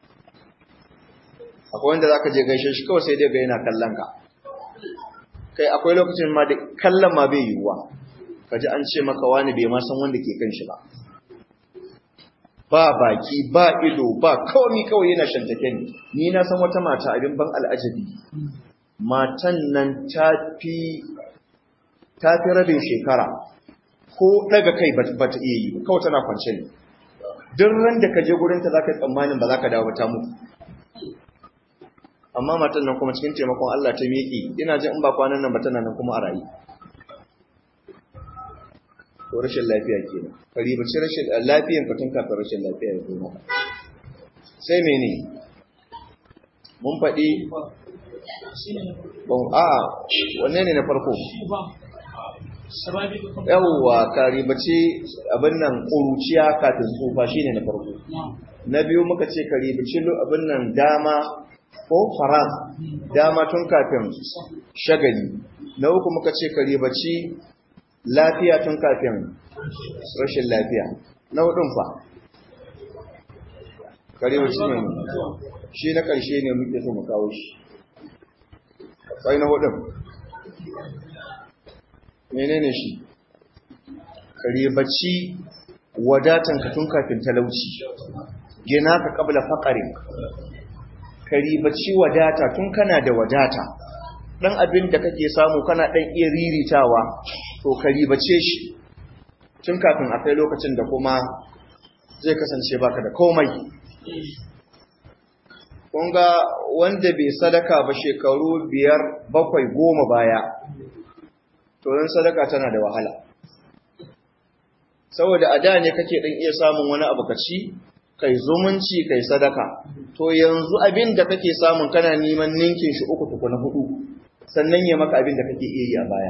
akwai wanda zaka je gaishe shi kawai sai dai ga yana kallon ka kai akwai lokacin ma da kallon ma bai yiwuwa kaji an ce maka wani bai ma san wanda ke kan shi ba ba baki ba ido ba kawai kawai yana shantake ni ni na san wata mata abin ban al'ajabi matan nan ta fi ta fi rabin shekara ko daga kai ba ta iya yi kawai tana kwance ne duk ran da ka je gurinta za ka yi tsammanin ba za ka dawo ba ta mutu amma matan nan kuma cikin taimakon Allah ta miƙe ina jin in ba kwanan nan ba tana nan kuma a rayu to rashin lafiya kenan ka ribaci rashin lafiyan ka tun kafin rashin lafiya ya zo maka sai mene mun faɗi ban a wanne ne na farko yawwa ka ribaci abin nan ƙuruciya kafin tsufa shine na farko na biyu muka ce ka ribaci abin nan dama ko faraz dama tun kafin shagali na uku muka ce ka ribaci lafiya tun kafin rashin lafiya na hudun fa ka ribaci ne shi na ƙarshe ne muke so mu kawo shi akwai na hudun menene shi ka ribaci wadatan ka tun kafin talauci gina ka kabla faƙarin ka ribaci wadata tun kana da wadata ɗan abin da kake samu kana ɗan iya riritawa to ka ribace shi tun kafin a kai lokacin da kuma zai kasance baka da komai kunga wanda bai sadaka ba shekaru biyar bakwai goma baya to yin sadaka tana da wahala saboda a da ne kake ɗan iya samun wani abu ka ci kai zumunci kai sadaka to yanzu abin da kake samun kana neman ninkin shi uku tuku na hudu sannan ya maka abin da kake iya yi a baya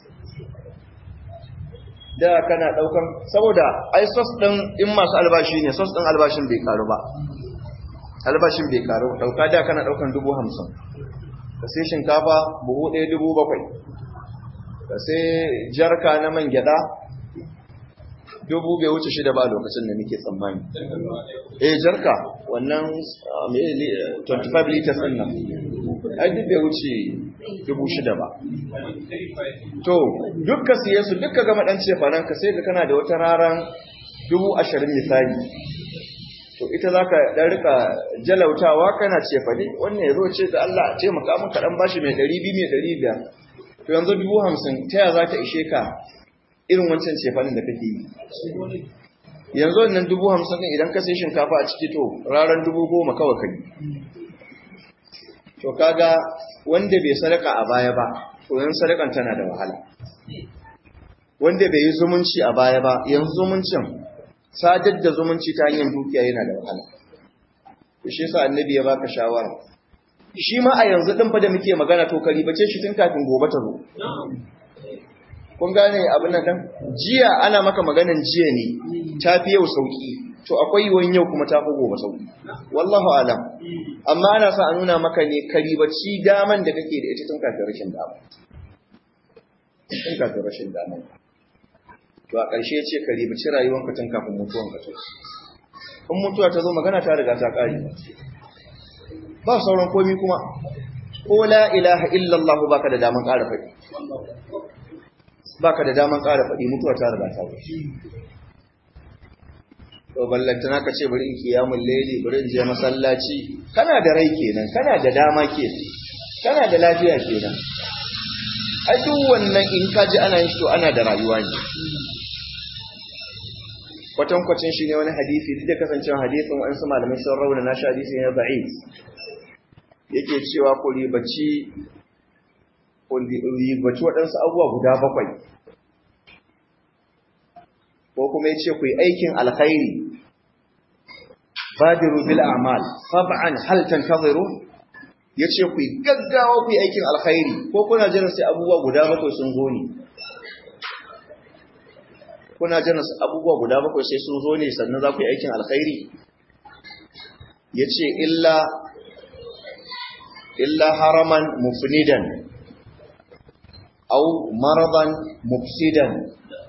da kana daukan saboda ai sos din in masu albashi ne sos din albashin bai karu ba albashin bai karu dauka da kana daukan dubu hamsin ka sai shinkafa buhu ɗaya dubu bakwai ka sai jarka na man gyada dubu bai wuce shida ba lokacin da nake tsammani. Eh jarka wannan 25 liters din nan. Ai duk bai wuce dubu shida ba. To dukka siye su dukka gama dan cefanen ka sai ka kana da wata raran dubu ashirin misali. To ita za ka ɗan rika jalautawa kana cefane wannan ya zo ce da Allah a taimaka maka ɗan bashi mai ɗari biyu mai ɗari biyar. To yanzu dubu hamsin ta ya za ta ishe ka irin wancan cefanin da kake yi yanzu wannan dubu hamsin ɗin idan ka sai shinkafa a ciki to ranar dubu goma kawai kai to kaga wanda bai sadaka a baya ba to yanzu sadakan tana da wahala wanda bai yi zumunci a baya ba yanzu zumuncin sadar da zumunci ta hanyar dukiya yana da wahala to shi yasa annabi ya baka shawara shi ma a yanzu din fa da muke magana to kari bace shi tun kafin gobe ta zo kun gane abin nan dan jiya ana maka maganan jiya ne tafi yau sauki to akwai yiwuwan yau kuma tafi gobe sauki wallahu alam amma ana sa a nuna maka ne kari bace daman da kake da ita tun kafin rashin dama tun kafin rashin dama to a ƙarshe ce ka ribaci rayuwanka tun kafin mutuwanka to in mutuwa ta zo magana ta riga ta ƙari ba sauran komi kuma ko la ilaha illallah baka da daman ƙara faɗi baka da daman ƙara faɗi mutuwa ta riga ta wuce to ballantana ka ce bari in kiyamul layli bari in je masallaci kana da rai kenan kana da dama kenan kana da lafiya kenan a duk wannan in ka ji ana yin to ana da rayuwa ne kwatankwacin shi ne wani hadisi duk da kasancewa hadisin wa'ansu malamai sun rauna na shi hadisi ne da'if yake cewa ku ribaci ku ribaci waɗansu abubuwa guda bakwai ko kuma ya ce ku yi aikin alkhairi badiru bil a'mal sab'an hal tantaziru ya ce ku yi gaggawa ku yi aikin alkhairi ko kuna jiran sai abubuwa guda bakwai sun zo ne kuna jiran abubuwa guda bakwai sai sun zo ne sannan za ku yi aikin alkhairi ya ce illa illa haraman mufnidan au maradan mufsidan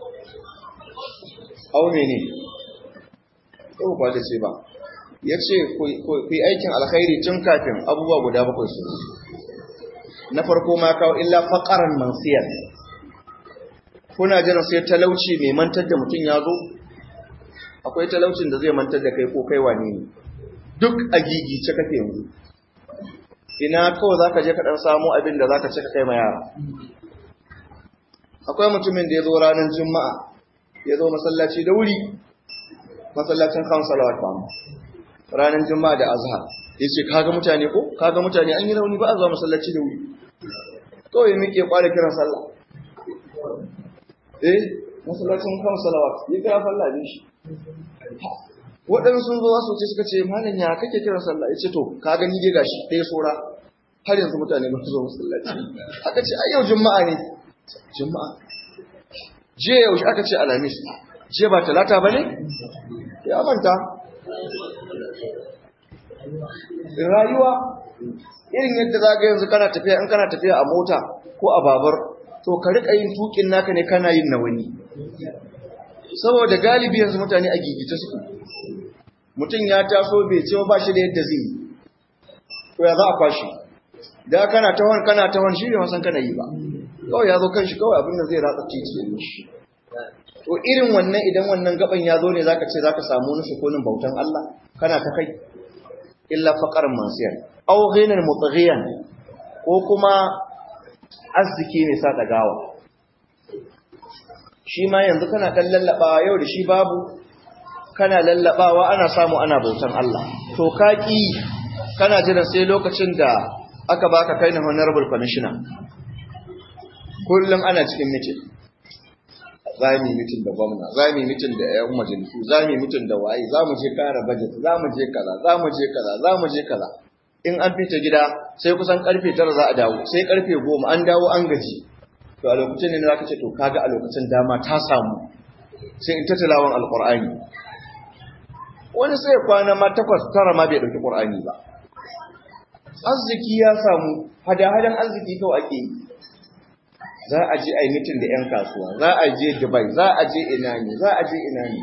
au mene ko ba da ce ba ya ce ku yi aikin alkhairi tun kafin abubuwa guda bakwai su na farko ma kawo illa faƙaran mansiyar kuna jiran sai talauci mai mantar da mutum ya zo akwai talaucin da zai mantar da kai ko kai wane ne duk a gigice kake yanzu ina kawai za ka je ka ɗan samu abin da za ka cika kai ma yara akwai mutumin da ya zo ranar juma'a ya zo masallaci da wuri masallacin kan salawat ba ranar juma'a da azhar ya ce kaga mutane ko kaga mutane an yi rauni ba a zuwa masallaci da wuri kawai ya miƙe ƙwada kiran sallah eh masallacin kan salawat ya kira sallah ne shi waɗansu sun zo wasu ce suka ce malam ya kake kiran sallah ya ce to ka gani dai gashi ɗaya sora har yanzu mutane ba su zo masallaci aka ce ai yau juma'a ne juma'a je yaushe aka ce alamis je ba talata ba ne ya manta rayuwa irin yadda za ga yanzu kana tafiya in kana tafiya a mota ko a babar to ka riƙa yin tukin naka ne kana yin na wani saboda galibi yanzu mutane a gigita su mutum ya taso bai ce ba shi da yadda zai yi to ya za a kwashi da kana tawon kana tawon shi ne wasan kana yi ba kawai ya zo kan shi kawai abin da zai ratsa titi ya shi to irin wannan idan wannan gaban ya zo ne zaka ce zaka samu wani sukunin bautan Allah kana ta kai illa faqar mansiyar aw ghinan mutaghiyan ko kuma arziki ne sa dagawa shi ma yanzu kana dan lallabawa yau da shi babu kana lallabawa ana samu ana bautan Allah to kaki kana jiran sai lokacin da aka baka kai na honorable commissioner kullum ana cikin meeting za mu yi mitin da gwamna za mu yi mitin da yan majalisu za mu yi mitin da waye za mu je kara budget za mu je kaza za mu je kaza za mu je kaza in an fita gida sai kusan karfe tara za a dawo sai karfe goma an dawo an gaji to a lokacin ne za ka ce to kaga a lokacin dama ta samu sai in ta tilawan alqur'ani wani sai kwana ma takwas tara ma bai dauki qur'ani ba arziki ya samu hada-hadan arziki kawai ake yi za a je a yi mitin da 'yan kasuwa za a je dubai za a je ina ne za a je ina ne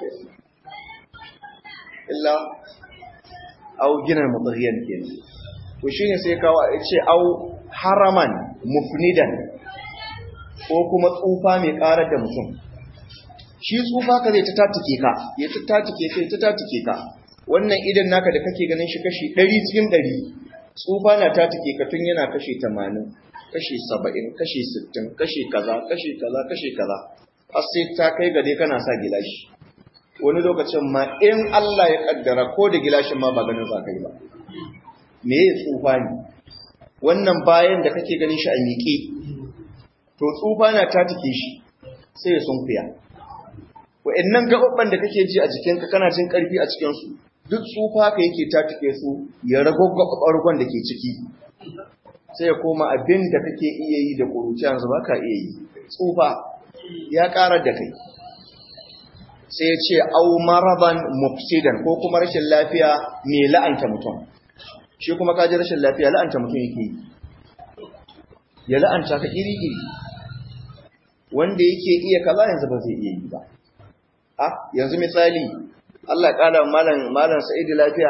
illa au ginar matsariyan ke to shi ne sai kawo a ce au haraman mufnidan ko kuma tsufa mai karar da mutum shi tsufa ka zai ta tatike ka ya ta tatike ka ya ta tatike ka wannan idan naka da kake ganin shi kashi ɗari cikin ɗari tsufa na tatike ka tun yana kashi tamanin kashi saba'in kashi sittin kashi kaza kashi kaza kashi kaza har sai ta kai gade kana sa gilashi wani lokacin ma in Allah ya kaddara ko da gilashin ma ba ganin za ka yi ba me ya tsufa ne wannan bayan da kake ganin shi a miƙe to tsufa na ta take shi sai ya sunkuya wa'annan gaɓaɓɓan da kake ji a jikinka kana jin ƙarfi a cikinsu duk tsufa ka yake ta take su ya rago ɓargon da ke ciki sai ya koma abin da kake iya yi da ƙuruci yanzu ba ka iya yi tsufa ya ƙarar da kai sai ya ce au maraban mufsidan ko kuma rashin lafiya mai la'anta mutum shi kuma ka ji rashin lafiya la'anta mutum yake yi ya la'anta ka iri-iri wanda yake iya kaza yanzu ba zai iya yi ba a yanzu misali Allah ya kala malam malam Sa'idu lafiya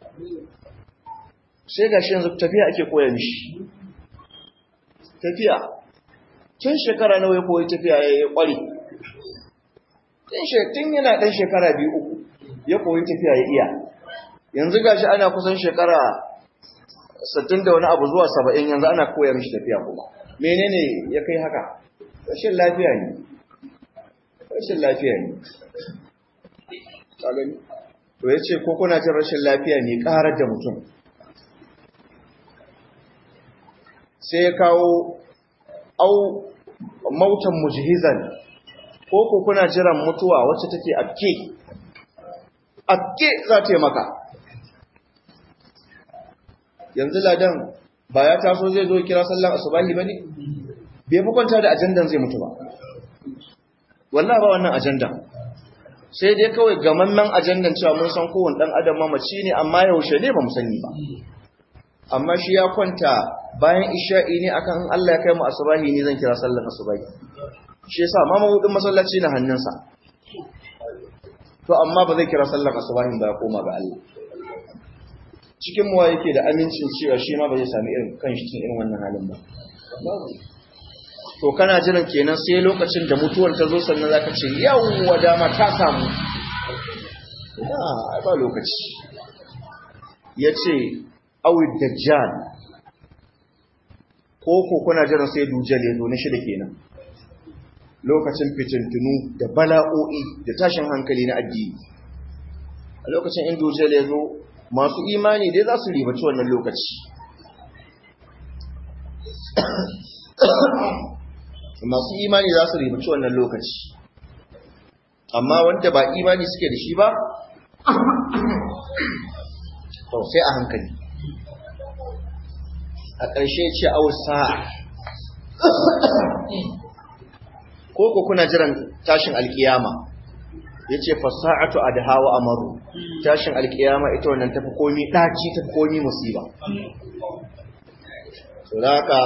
sai gashi yanzu tafiya ake koya mishi tafiya tun shekara nawa ya koyi tafiya ya kware tun yana ɗan shekara biyu uku ya koyi tafiya ya iya yanzu gashi ana kusan shekara sittin da wani abu zuwa saba'in yanzu ana koya mishi tafiya kuma menene ya kai haka rashin lafiya ne rashin lafiya ne to ya ce ko kuna jin rashin lafiya ne ƙarar da mutum sai ya kawo au mautan mujihizan ko ko kuna jiran mutuwa wacce take afke afke za ta yi maka yanzu ladan ba ya taso zai zo kira sallan asubahi ba ne bai fi kwanta da ajandan zai mutu ba wallah ba wannan ajandan sai dai kawai gamammen ajandan cewa mun san kowane dan adam mamaci ne amma yaushe ne ba mu sani ba amma shi ya kwanta bayan isha'i ne akan in Allah ya kai mu asubahi ne zan kira sallan asubahi shi yasa ma mabudin masallaci na hannunsa to amma ba zai kira sallan asubahin ba ya koma ga Allah cikin muwa yake da amincin cewa shi ma ba zai sami irin kan shi cikin irin wannan halin ba to kana jiran kenan sai lokacin da mutuwar ta zo sannan zaka ce yawwa dama ta samu ina ai ba lokaci yace awid dajjal ko ko kuna jiran sai dujjal ya zo na shida kenan lokacin fitintunu da bala'o'i da tashin hankali na addini a lokacin in dujjal ya zo masu imani dai za su ribaci wannan lokaci masu imani za su ribaci wannan lokaci amma wanda ba imani suke da shi ba to sai a hankali a ƙarshe ce ausa ko ko kuna jiran tashin alkiyama ya ce fasa'atu a da hawa amaru tashin alkiyama ita wannan tafi komi ɗaci tafi komi musiba so da haka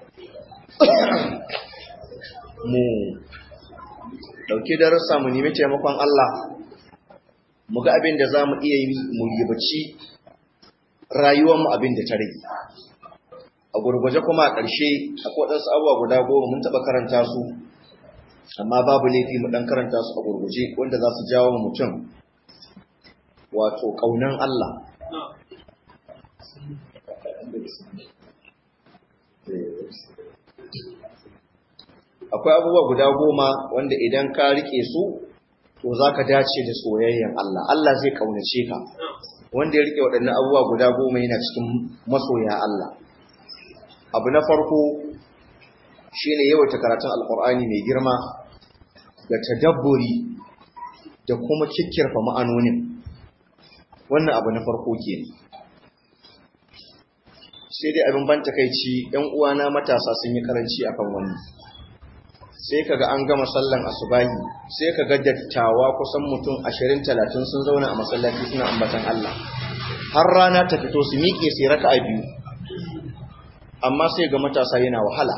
mu ɗauki darussa mu nemi taimakon Allah mu ga abin da za mu iya yi mu ribaci rayuwarmu abin da ta rage a gurguje kuma a ƙarshe akwai waɗansu abubuwa guda goma mun taɓa karanta su amma babu laifi mu ɗan karanta su a gurguje wanda za su jawo mutum wato ƙaunan Allah akwai abubuwa guda goma wanda idan ka rike su to za ka dace da soyayyen Allah Allah zai ƙaunace ka wanda ya rike waɗannan abubuwa guda goma yana cikin masoya Allah abu na farko shine yawaita karatun alkur'ani mai girma da tadabburi da kuma kikkirfa ma'anonin wannan abu na farko ke sai dai abin ban takaici yan uwana matasa sun yi karanci akan wannan sai kaga an gama sallan asubahi sai kaga dattawa kusan mutum 20 30 sun zauna a masallaci suna ambatan Allah har rana ta fito su miƙe sai raka'a biyu amma sai ga matasa yana wahala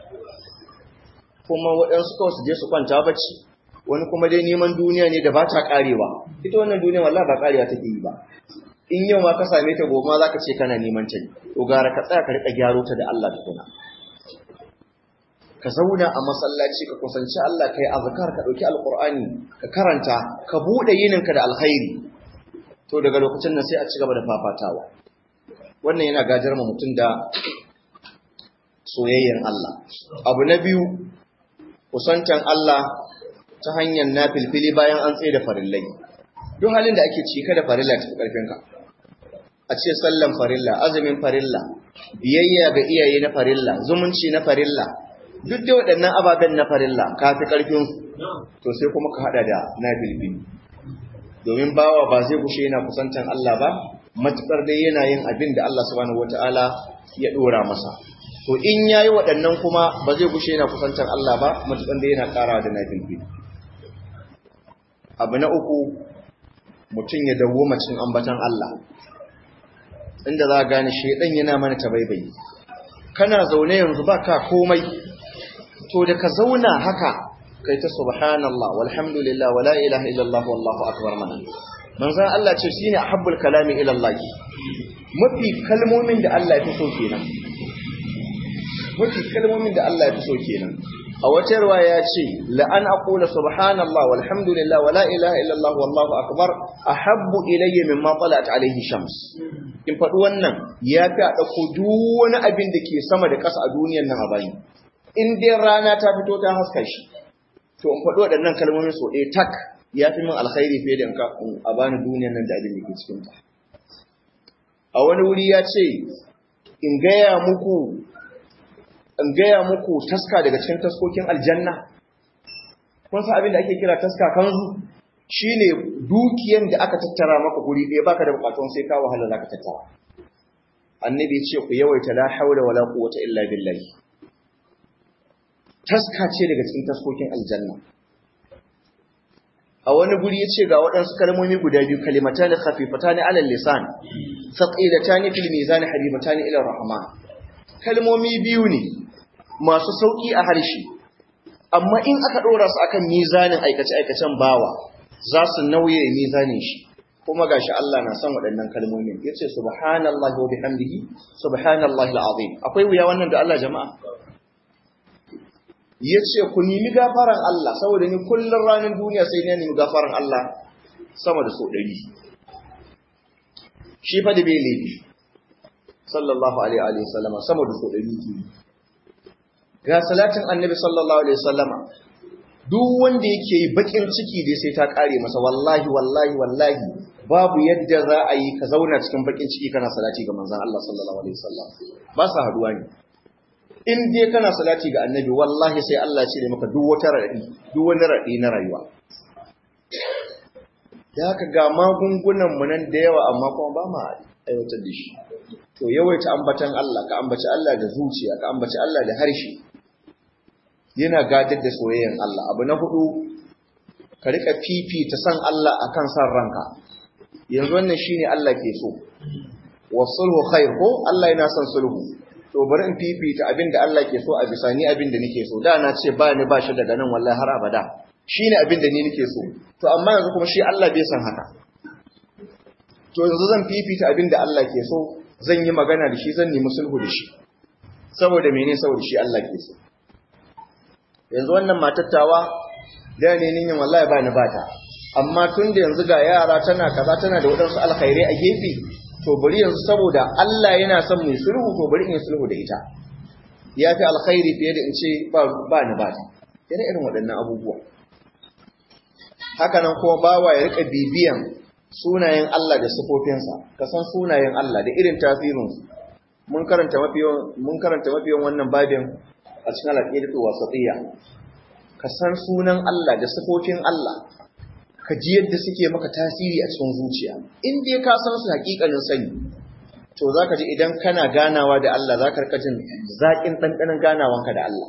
kuma waɗansu kawai su je su kwanta bacci wani kuma dai neman duniya ne da ba ta ƙarewa ita wannan duniya wallahi ba ƙarewa take yi ba in yau ma ka same ta gobe ma za ka ce kana neman ta ne to gara ka tsaya ka riƙa gyaro ta da Allah tukuna ka zauna a masallaci ka kusanci Allah kai azkar ka ɗauki alƙur'ani ka karanta ka buɗe yininka da alkhairi to daga lokacin nan sai a ci gaba da fafatawa wannan yana gajar ma mutum da soyayyen Allah. Abu na biyu, kusantan Allah ta hanyar na filfili bayan an tsaye da farillai. duk halin da ake ci kada farilla ta karfinka a ce sallan farilla azumin farilla biyayya ga iyaye na farilla zumunci na farilla duk da waɗannan ababen na farilla ka fi karfin to sai kuma ka hada da nafilfili domin bawa ba zai kushe yana kusantan Allah ba matukar dai yana yin abin da Allah subhanahu wataala ya dora masa to in yayi waɗannan kuma ba zai kushe yana kusantan Allah ba matukar dai yana ƙara da nafilfili abu na uku mutum ya dawo macin ambatan Allah inda za a gane shaidan yana mana tabaibayi kana zaune yanzu ba ka komai to da ka zauna haka kai ta subhanallah walhamdulillah wala ilaha illallah wallahu akbar mana manzon Allah ce shine ahabbul kalami ila Allah mafi kalmomin da Allah ya fi so kenan mafi kalmomin da Allah ya fi so kenan a wata ruwa ya ce la'an aqula subhanallah walhamdulillah wala ilaha illallah wallahu akbar ahabbu ilayya mimma talat alayhi shams in faɗi wannan ya fi a ɗauko duk wani abin da ke sama da ƙasa a duniyan nan a bayi in dai rana ta fito ta haska shi to in faɗi waɗannan kalmomin so ɗaya tak ya fi min alkhairi fiye da in a bani duniyan nan da abin da ke cikin ta a wani wuri ya ce in gaya muku in gaya muku taska daga cikin taskokin aljanna kun san abin da ake kira taska kanzu shine dukiyan da aka tattara maka guri ɗaya baka da bukatun sai ka wahala zaka tattara annabi ce ku yawaita la haula wala quwwata illa billah taska ce daga cikin taskokin aljanna a wani guri yace ga waɗansu kalmomi guda biyu kalimatan khafifatani ala lisan thaqilatani fil mizan habibatani ila rahman kalmomi biyu ne masu sauki a harshe amma in aka ɗora su akan mizanin aikace-aikacen bawa za su nauye mizanin shi kuma gashi Allah na son waɗannan kalmomin yace subhanallahi wa bihamdihi subhanallahi alazim akwai wuya wannan da Allah jama'a yace ku nemi gafaran Allah saboda ni kullun ranar duniya sai ne nemi gafaran Allah sama da so 100 shi fa da bai laifi sallallahu alaihi wa sallama sama da so 100 ke ga salatin annabi sallallahu alaihi wa sallama duk wanda yake yi bakin ciki dai sai ta kare masa wallahi wallahi wallahi babu yadda za a yi ka zauna cikin bakin ciki kana salati ga manzon Allah sallallahu alaihi wasallam ba sa haduwa ne in dai kana salati ga annabi wallahi sai Allah ya cire maka duk wata radi duk wani radi na rayuwa ya ka ga magungunan mu nan da yawa amma kuma ba ma aiwatar da shi to yawaita ambatan Allah ka ambaci Allah da zuciya ka ambaci Allah da harshe yana gadar da soyayyen Allah abu na hudu ka rika fifita san Allah akan san ranka yanzu wannan shine Allah ke so wasulhu khair ko Allah yana son sulhu to bari in fifita abinda Allah ke so a bisa ni abinda nake so da na ce ba ni ba shi daga nan wallahi har abada shine abinda ni nake so to amma yanzu kuma shi Allah bai san haka to yanzu zan fifita abinda Allah ke so zan yi magana da shi zan nemi sulhu da shi saboda mene saboda shi Allah ke so yanzu wannan matattawa da ne nin wallahi ba ni bata amma tun da yanzu ga yara tana kaza tana da wadansu alkhairai a gefe to bari yanzu saboda Allah yana son mai sulhu to bari in sulhu da ita ya fi alkhairi fiye da in ce ba ni bata yana irin waɗannan abubuwa haka nan kuma bawa ya rika bibiyan sunayen Allah da sifofinsa ka san sunayen Allah da irin tasirinsu mun karanta mafiyan mun karanta mafiyan wannan babin a cikin al'aqidatu wasatiyya ka san sunan Allah da sifofin Allah ka ji yadda suke maka tasiri a cikin zuciya in dai ka san su hakikanin sani to zaka ji idan kana ganawa da Allah zaka rika jin zakin dandanan ganawanka da Allah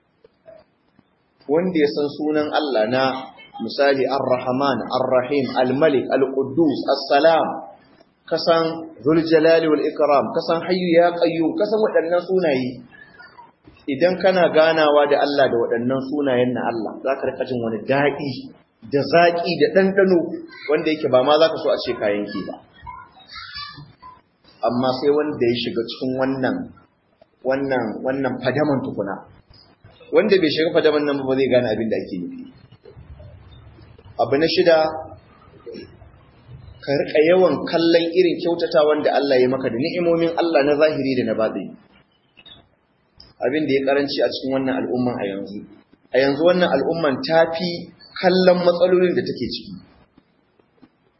wanda ya san sunan Allah na misali ar-rahman ar-rahim al-malik al-quddus as-salam kasan zul jalali wal ikram kasan hayyu ya qayyum kasan waɗannan sunaye idan kana ganawa da Allah da waɗannan sunayen na Allah zaka rika jin wani daɗi da zaki da ɗanɗano wanda yake ba ma zaka so a ce kayan ki ba amma sai wanda ya shiga cikin wannan wannan wannan fadaman tukuna wanda bai shiga fadaman nan ba zai gane abin da ake nufi abu na shida ka rika yawan kallon irin kyautata wanda Allah ya maka da ni'imomin Allah na zahiri da na batini abin da ya karanci a cikin wannan al'umman a yanzu a yanzu wannan al'umman ta fi kallon matsalolin da take ciki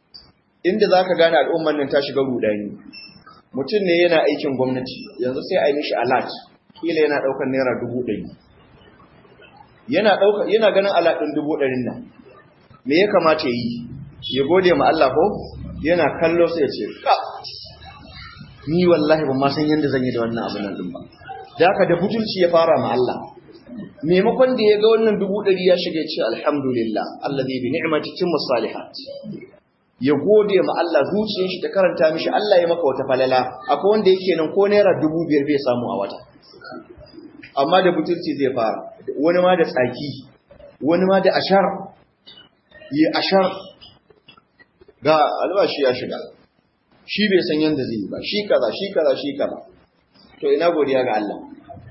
inda za ka gane al'umman nan ta shiga rudani mutum ne yana aikin gwamnati yanzu sai a yi mishi alat kila yana ɗaukar naira dubu ɗari yana yana ganin alat ɗin dubu ɗarin nan me ya kamata ya yi ya gode ma Allah ko yana kallo sai ya ce ka ni wallahi ban ma san yanda zan yi da wannan abin nan din ba da haka da butulci ya fara ma Allah maimakon da ya ga wannan dubu ɗari ya shiga ce alhamdulillah allazi bi ni'mati timmu salihat ya gode ma Allah zuciyar shi ta karanta mishi Allah ya maka wata falala akwai wanda yake nan ko naira dubu biyar bai samu a wata amma da butulci zai fara wani ma da tsaki wani ma da ashar yi ashar ga albashi ya shiga shi bai san yanda zai yi ba shi kaza shi kaza shi kaza to ina godiya ga Allah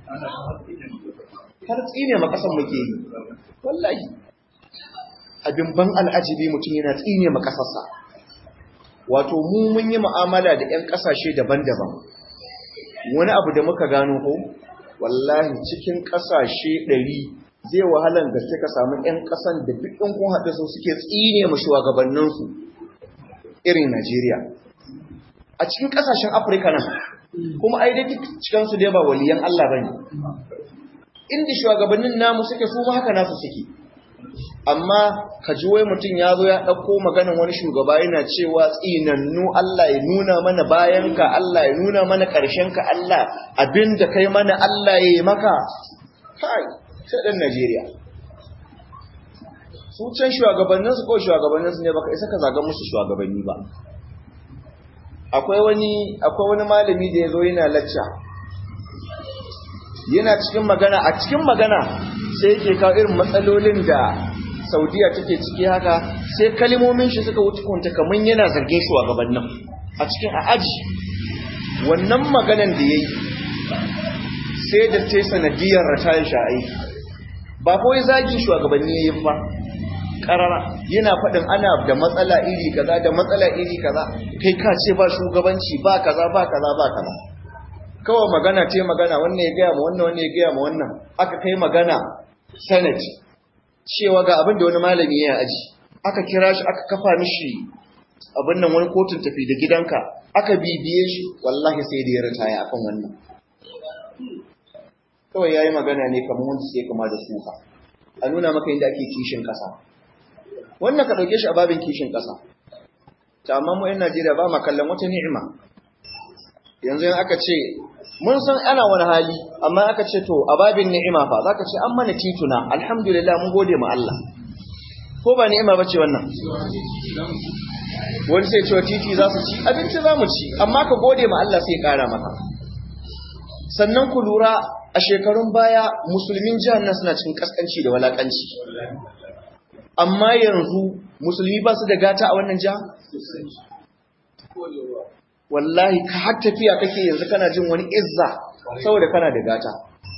har tsine ma kasan muke yi wallahi abin ban al'ajibi mutum yana tsine ma kasarsa wato mu mun yi mu'amala da 'yan kasashe daban-daban wani abu da muka gano ko wallahi cikin kasashe ɗari zai wahalan gaske ka samu 'yan kasan da duk ɗin kun haɗe su suke tsine ma shugabanninsu irin Najeriya a cikin kasashen Afirka nan kuma ai dai cikinsu dai ba waliyan Allah bane inda shugabannin namu suke su ma haka nasu suke amma ka ji wai mutum ya zo ya ɗauko maganin wani shugaba yana cewa tsinannu Allah ya nuna mana bayanka Allah ya nuna mana ƙarshenka Allah abin da kai mana Allah ya yi maka kai sai ɗan Najeriya su can shugabanninsu ko shugabanninsu ne baka isa ka zaga musu shugabanni ba akwai wani akwai wani malami da ya zo yana lacca yana cikin magana a cikin magana sai yake kawo irin matsalolin da saudiya take ciki haka sai kalimomin shi suka wuce kunta kamar yana zargin shugabannin a cikin a aji wannan maganan da ya yi sai da ta sanadiyar ratayin sha'ai ba kawai zagin shugabanni ya yi ba karara yana faɗin ana da matsala iri kaza da matsala iri kaza kai ka ce ba shugabanci ba kaza ba kaza ba kaza kawai magana ce magana wannan ya gaya ma wannan wannan ya gaya ma wannan aka kai magana senate cewa ga abin da wani malami ya aji aka kira shi aka kafa mishi abin nan wani kotun tafi da gidanka aka bibiye shi wallahi sai da ya ritaya akan wannan kawai yayi magana ne kamar wanda sai kama da suka a nuna maka inda ake kishin kasa wannan ka dauke shi a babin kishin kasa ta amma mu 'yan Najeriya ba ma kallon wata ni'ima yanzu in aka ce mun san ana wani hali amma aka ce to a babin ni'ima fa zaka ce an mana tituna alhamdulillah mun gode ma Allah ko ba ni'ima bace wannan wani sai cewa titi za su ci abinci za mu ci amma ka gode ma Allah sai kara maka sannan ku lura a shekarun baya musulmin jihar nan suna cikin kaskanci da walakanci amma yanzu musulmi ba su da gata a wannan jiha wallahi ka har tafiya kake yanzu kana jin wani izza saboda kana da gata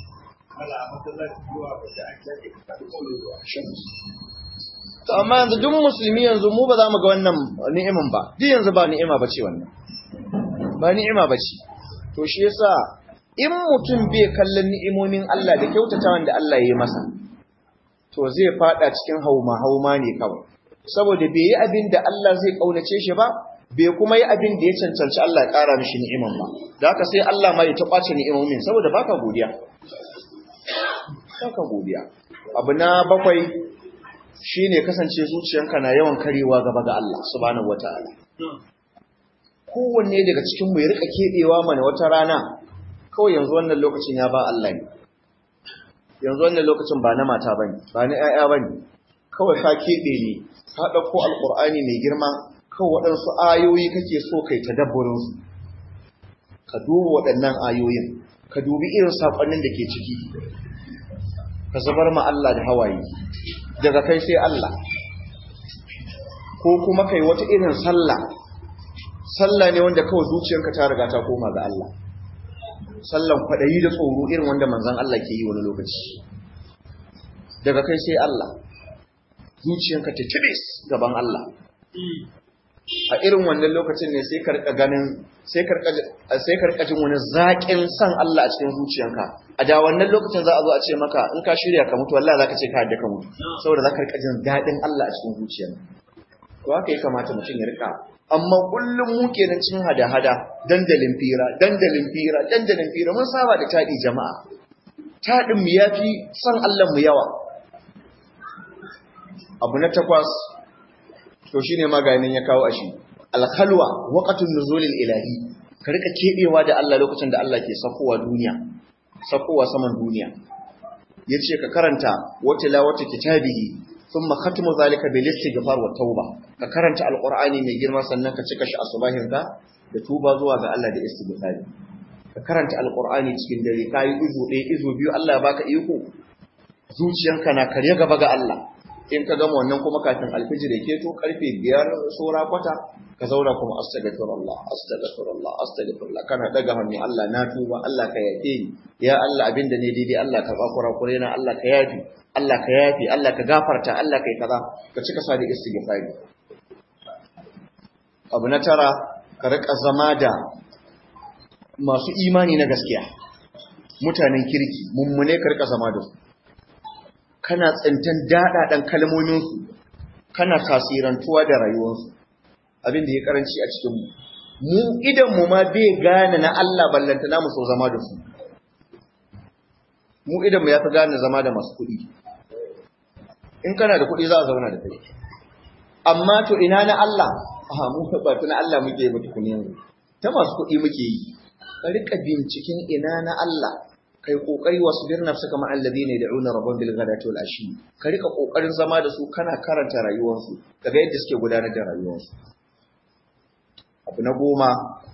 to amma yanzu duk musulmi yanzu mu ba za mu ga wannan ni'imin ba duk yanzu ba ni'ima ba ce wannan ba ni'ima ba ce to shi yasa in mutum bai kallon ni'imomin Allah da kyautatawan da Allah ya yi masa to zai fada cikin hauma hauma ne kawai saboda bai yi abin da Allah zai kaunace shi ba bai kuma yi abin da ya cancanci Allah ya ƙara mishi ni'iman ba da haka sai Allah ma ya ta ƙwace ni'imomin saboda baka godiya baka godiya abu na bakwai shine kasance zuciyanka na yawan karewa gaba ga Allah subhanahu wataala kowanne daga cikin mu ya rika kebewa mana wata rana kawai yanzu wannan lokacin ya ba Allah ne yanzu wannan lokacin ba na mata bane ba na ƴaƴa bane kawai ka kebe ne ka ɗauko alƙur'ani mai girma kan waɗansu ayoyi kake so kai ta dabbarinsu ka duba waɗannan ayoyin ka dubi irin saƙonnin da ke ciki ka zubar ma Allah da hawaye daga kai sai Allah ko kuma kai wata irin sallah sallah ne wanda kawai zuciyarka ta riga ta koma ga Allah sallan kwaɗayi da tsoro irin wanda manzon Allah ke yi wani lokaci daga kai sai Allah zuciyarka ta tibis gaban Allah a irin wannan lokacin ne sai karka ganin sai karka sai karka jin wani zaƙin san Allah a cikin zuciyanka a da wannan lokacin za a zo a ce maka in ka shirya ka mutu wallahi zaka ce ka yadda ka mutu saboda zaka rika jin daɗin Allah a cikin zuciyanka to haka ya kamata mutum ya rika amma kullum mu kenan cin hada-hada dandalin fira dandalin fira dandalin fira mun saba da taɗi jama'a taɗin mu yafi san Allah mu yawa abu na takwas to shine maganin ya kawo ashi alkhalwa waqtun nuzulil ilahi ka rika kebewa da Allah lokacin da Allah ke sakowa duniya sakowa saman duniya yace ka karanta wata la wata kitabihi thumma khatmu zalika bil istighfar wa tauba ka karanta alqur'ani mai girma sannan ka cika shi asubahin ka da tuba zuwa ga Allah da istighfari ka karanta alqur'ani cikin dare kai izu ɗaya izu biyu Allah ya baka iko zuciyanka na karya gaba ga Allah in ka gama wannan kuma kafin alfijir ya keto karfe biyar sora kwata ka zauna kuma astaghfirullah astaghfirullah astaghfirullah kana daga hannu Allah na tuba Allah ka yafe ni ya Allah abinda ne daidai Allah ka bakura kure na Allah ka yafi Allah ka yafi Allah ka gafarta Allah kai kaza ka cika sa da istighfari abu na tara ka rika zama da masu imani na gaskiya mutanen kirki mummune ka rika zama da su kana tsintan daɗaɗen kalmominsu kana tasirantuwa da rayuwarsu abin da ya karanci a cikinmu mu idan mu ma bai gane na Allah ballanta na mu so zama da su mu idan mu ya fi gane zama da masu kuɗi in kana da kuɗi za a zauna da kai amma to ina na Allah a mu ba na Allah muke yi mutu yanzu ta masu kuɗi muke yi ka rika binciken ina na Allah kai kokari wasu bir nafsu kama alladhina yad'una rabban bil ghadati wal ashi ka rika kokarin zama da su kana karanta rayuwarsu kaga yadda suke gudanar da rayuwarsu abu na goma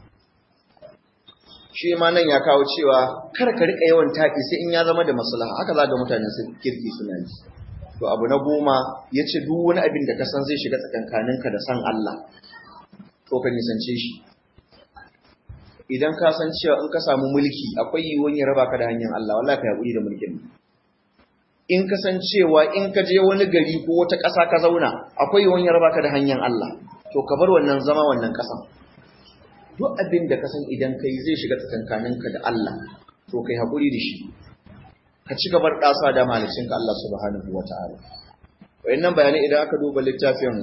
shi ma nan ya kawo cewa kar ka rika yawan tafi sai in ya zama da maslaha haka za ga mutane su kirki suna yi to abu na goma yace duk wani abin da ka san zai shiga tsakankaninka da san Allah to ka nisance shi idan ka san cewa in ka samu mulki akwai yiwuwar ya raba ka da hanyar Allah wallahi ka haƙuri da mulkin in ka san cewa in ka je wani gari ko wata ƙasa ka zauna akwai yiwuwar ya raba ka da hanyar Allah to ka bar wannan zama wannan ƙasan duk abin da ka san idan kai zai shiga tsakankaninka da Allah to kai haƙuri da shi ka ci gabar ɗasa da malicinka Allah subhanahu wa ta'ala wayannan bayanai idan aka duba littafin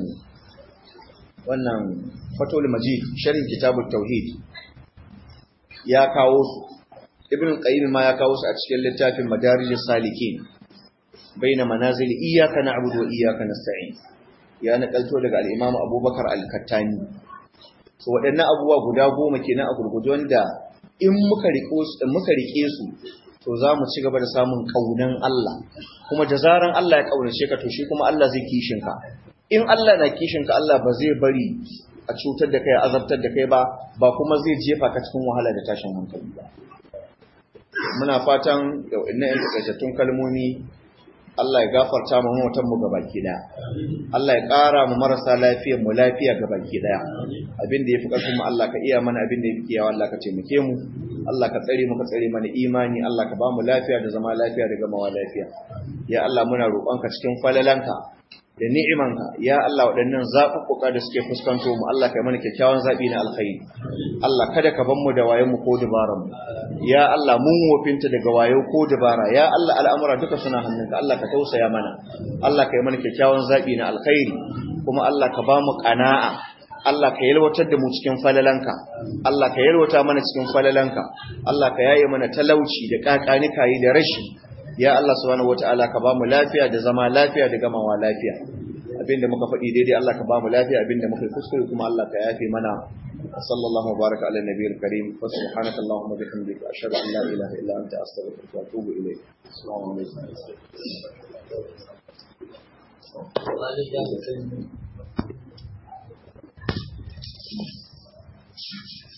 wannan fatul majid sharhin kitabut tauhid ya kawo su ibn qayyim ma ya kawo su a cikin littafin madarijus salikin baina manazil iyyaka na'budu wa iyyaka nasta'in ya nakalto daga al-imam abubakar al-kattani to waɗannan abubuwa guda goma kenan a gurguje wanda in muka riko su muka rike su to za mu ci gaba da samun kaunan Allah kuma da zaran Allah ya kaunace ka to shi kuma Allah zai kishin ka in Allah na kishin ka Allah ba zai bari a cutar da kai azabtar da kai ba ba kuma zai jefa ka cikin wahala da tashin hankali ba muna fatan da wannan yan takaitattun kalmomi Allah ya gafarta mu mutan mu gabaki daya Allah ya ƙara mu marasa lafiyar mu lafiya gabaki daya abin da yafi karfin mu Allah ka iya mana abin da yafi kiyawa Allah ka taimake mu Allah ka tsare mu ka tsare mana imani Allah ka ba mu lafiya da zama lafiya da gamawa lafiya ya Allah muna roƙonka cikin falalanka da ni'imanka ya Allah waɗannan zaɓuɓɓuka da suke fuskanto mu Allah kai mana kyakkyawan zaɓi na alkhairi Allah kada ka ban mu da wayen mu ko dabaran mu ya Allah mun wofinta daga wayo ko dabara ya Allah al'amura duka suna hannunka Allah ka tausaya mana Allah kai mana kyakkyawan zaɓi na alkhairi kuma Allah ka ba mu qana'a Allah ka yalwatar da mu cikin falalanka Allah ka yalwata mana cikin falalanka Allah ka yaye mana talauci da kakanikayi da rashi ya Allah subhanahu wataala ka bamu lafiya da zama lafiya da gamawa lafiya abinda muka faɗi daidai Allah ka bamu lafiya abinda muka kuskure kuma Allah ka yafe mana sallallahu baraka ala nabiyil karim wa subhanaka allahumma bihamdika ashhadu an la ilaha illa anta astaghfiruka wa atubu ilayk assalamu alaikum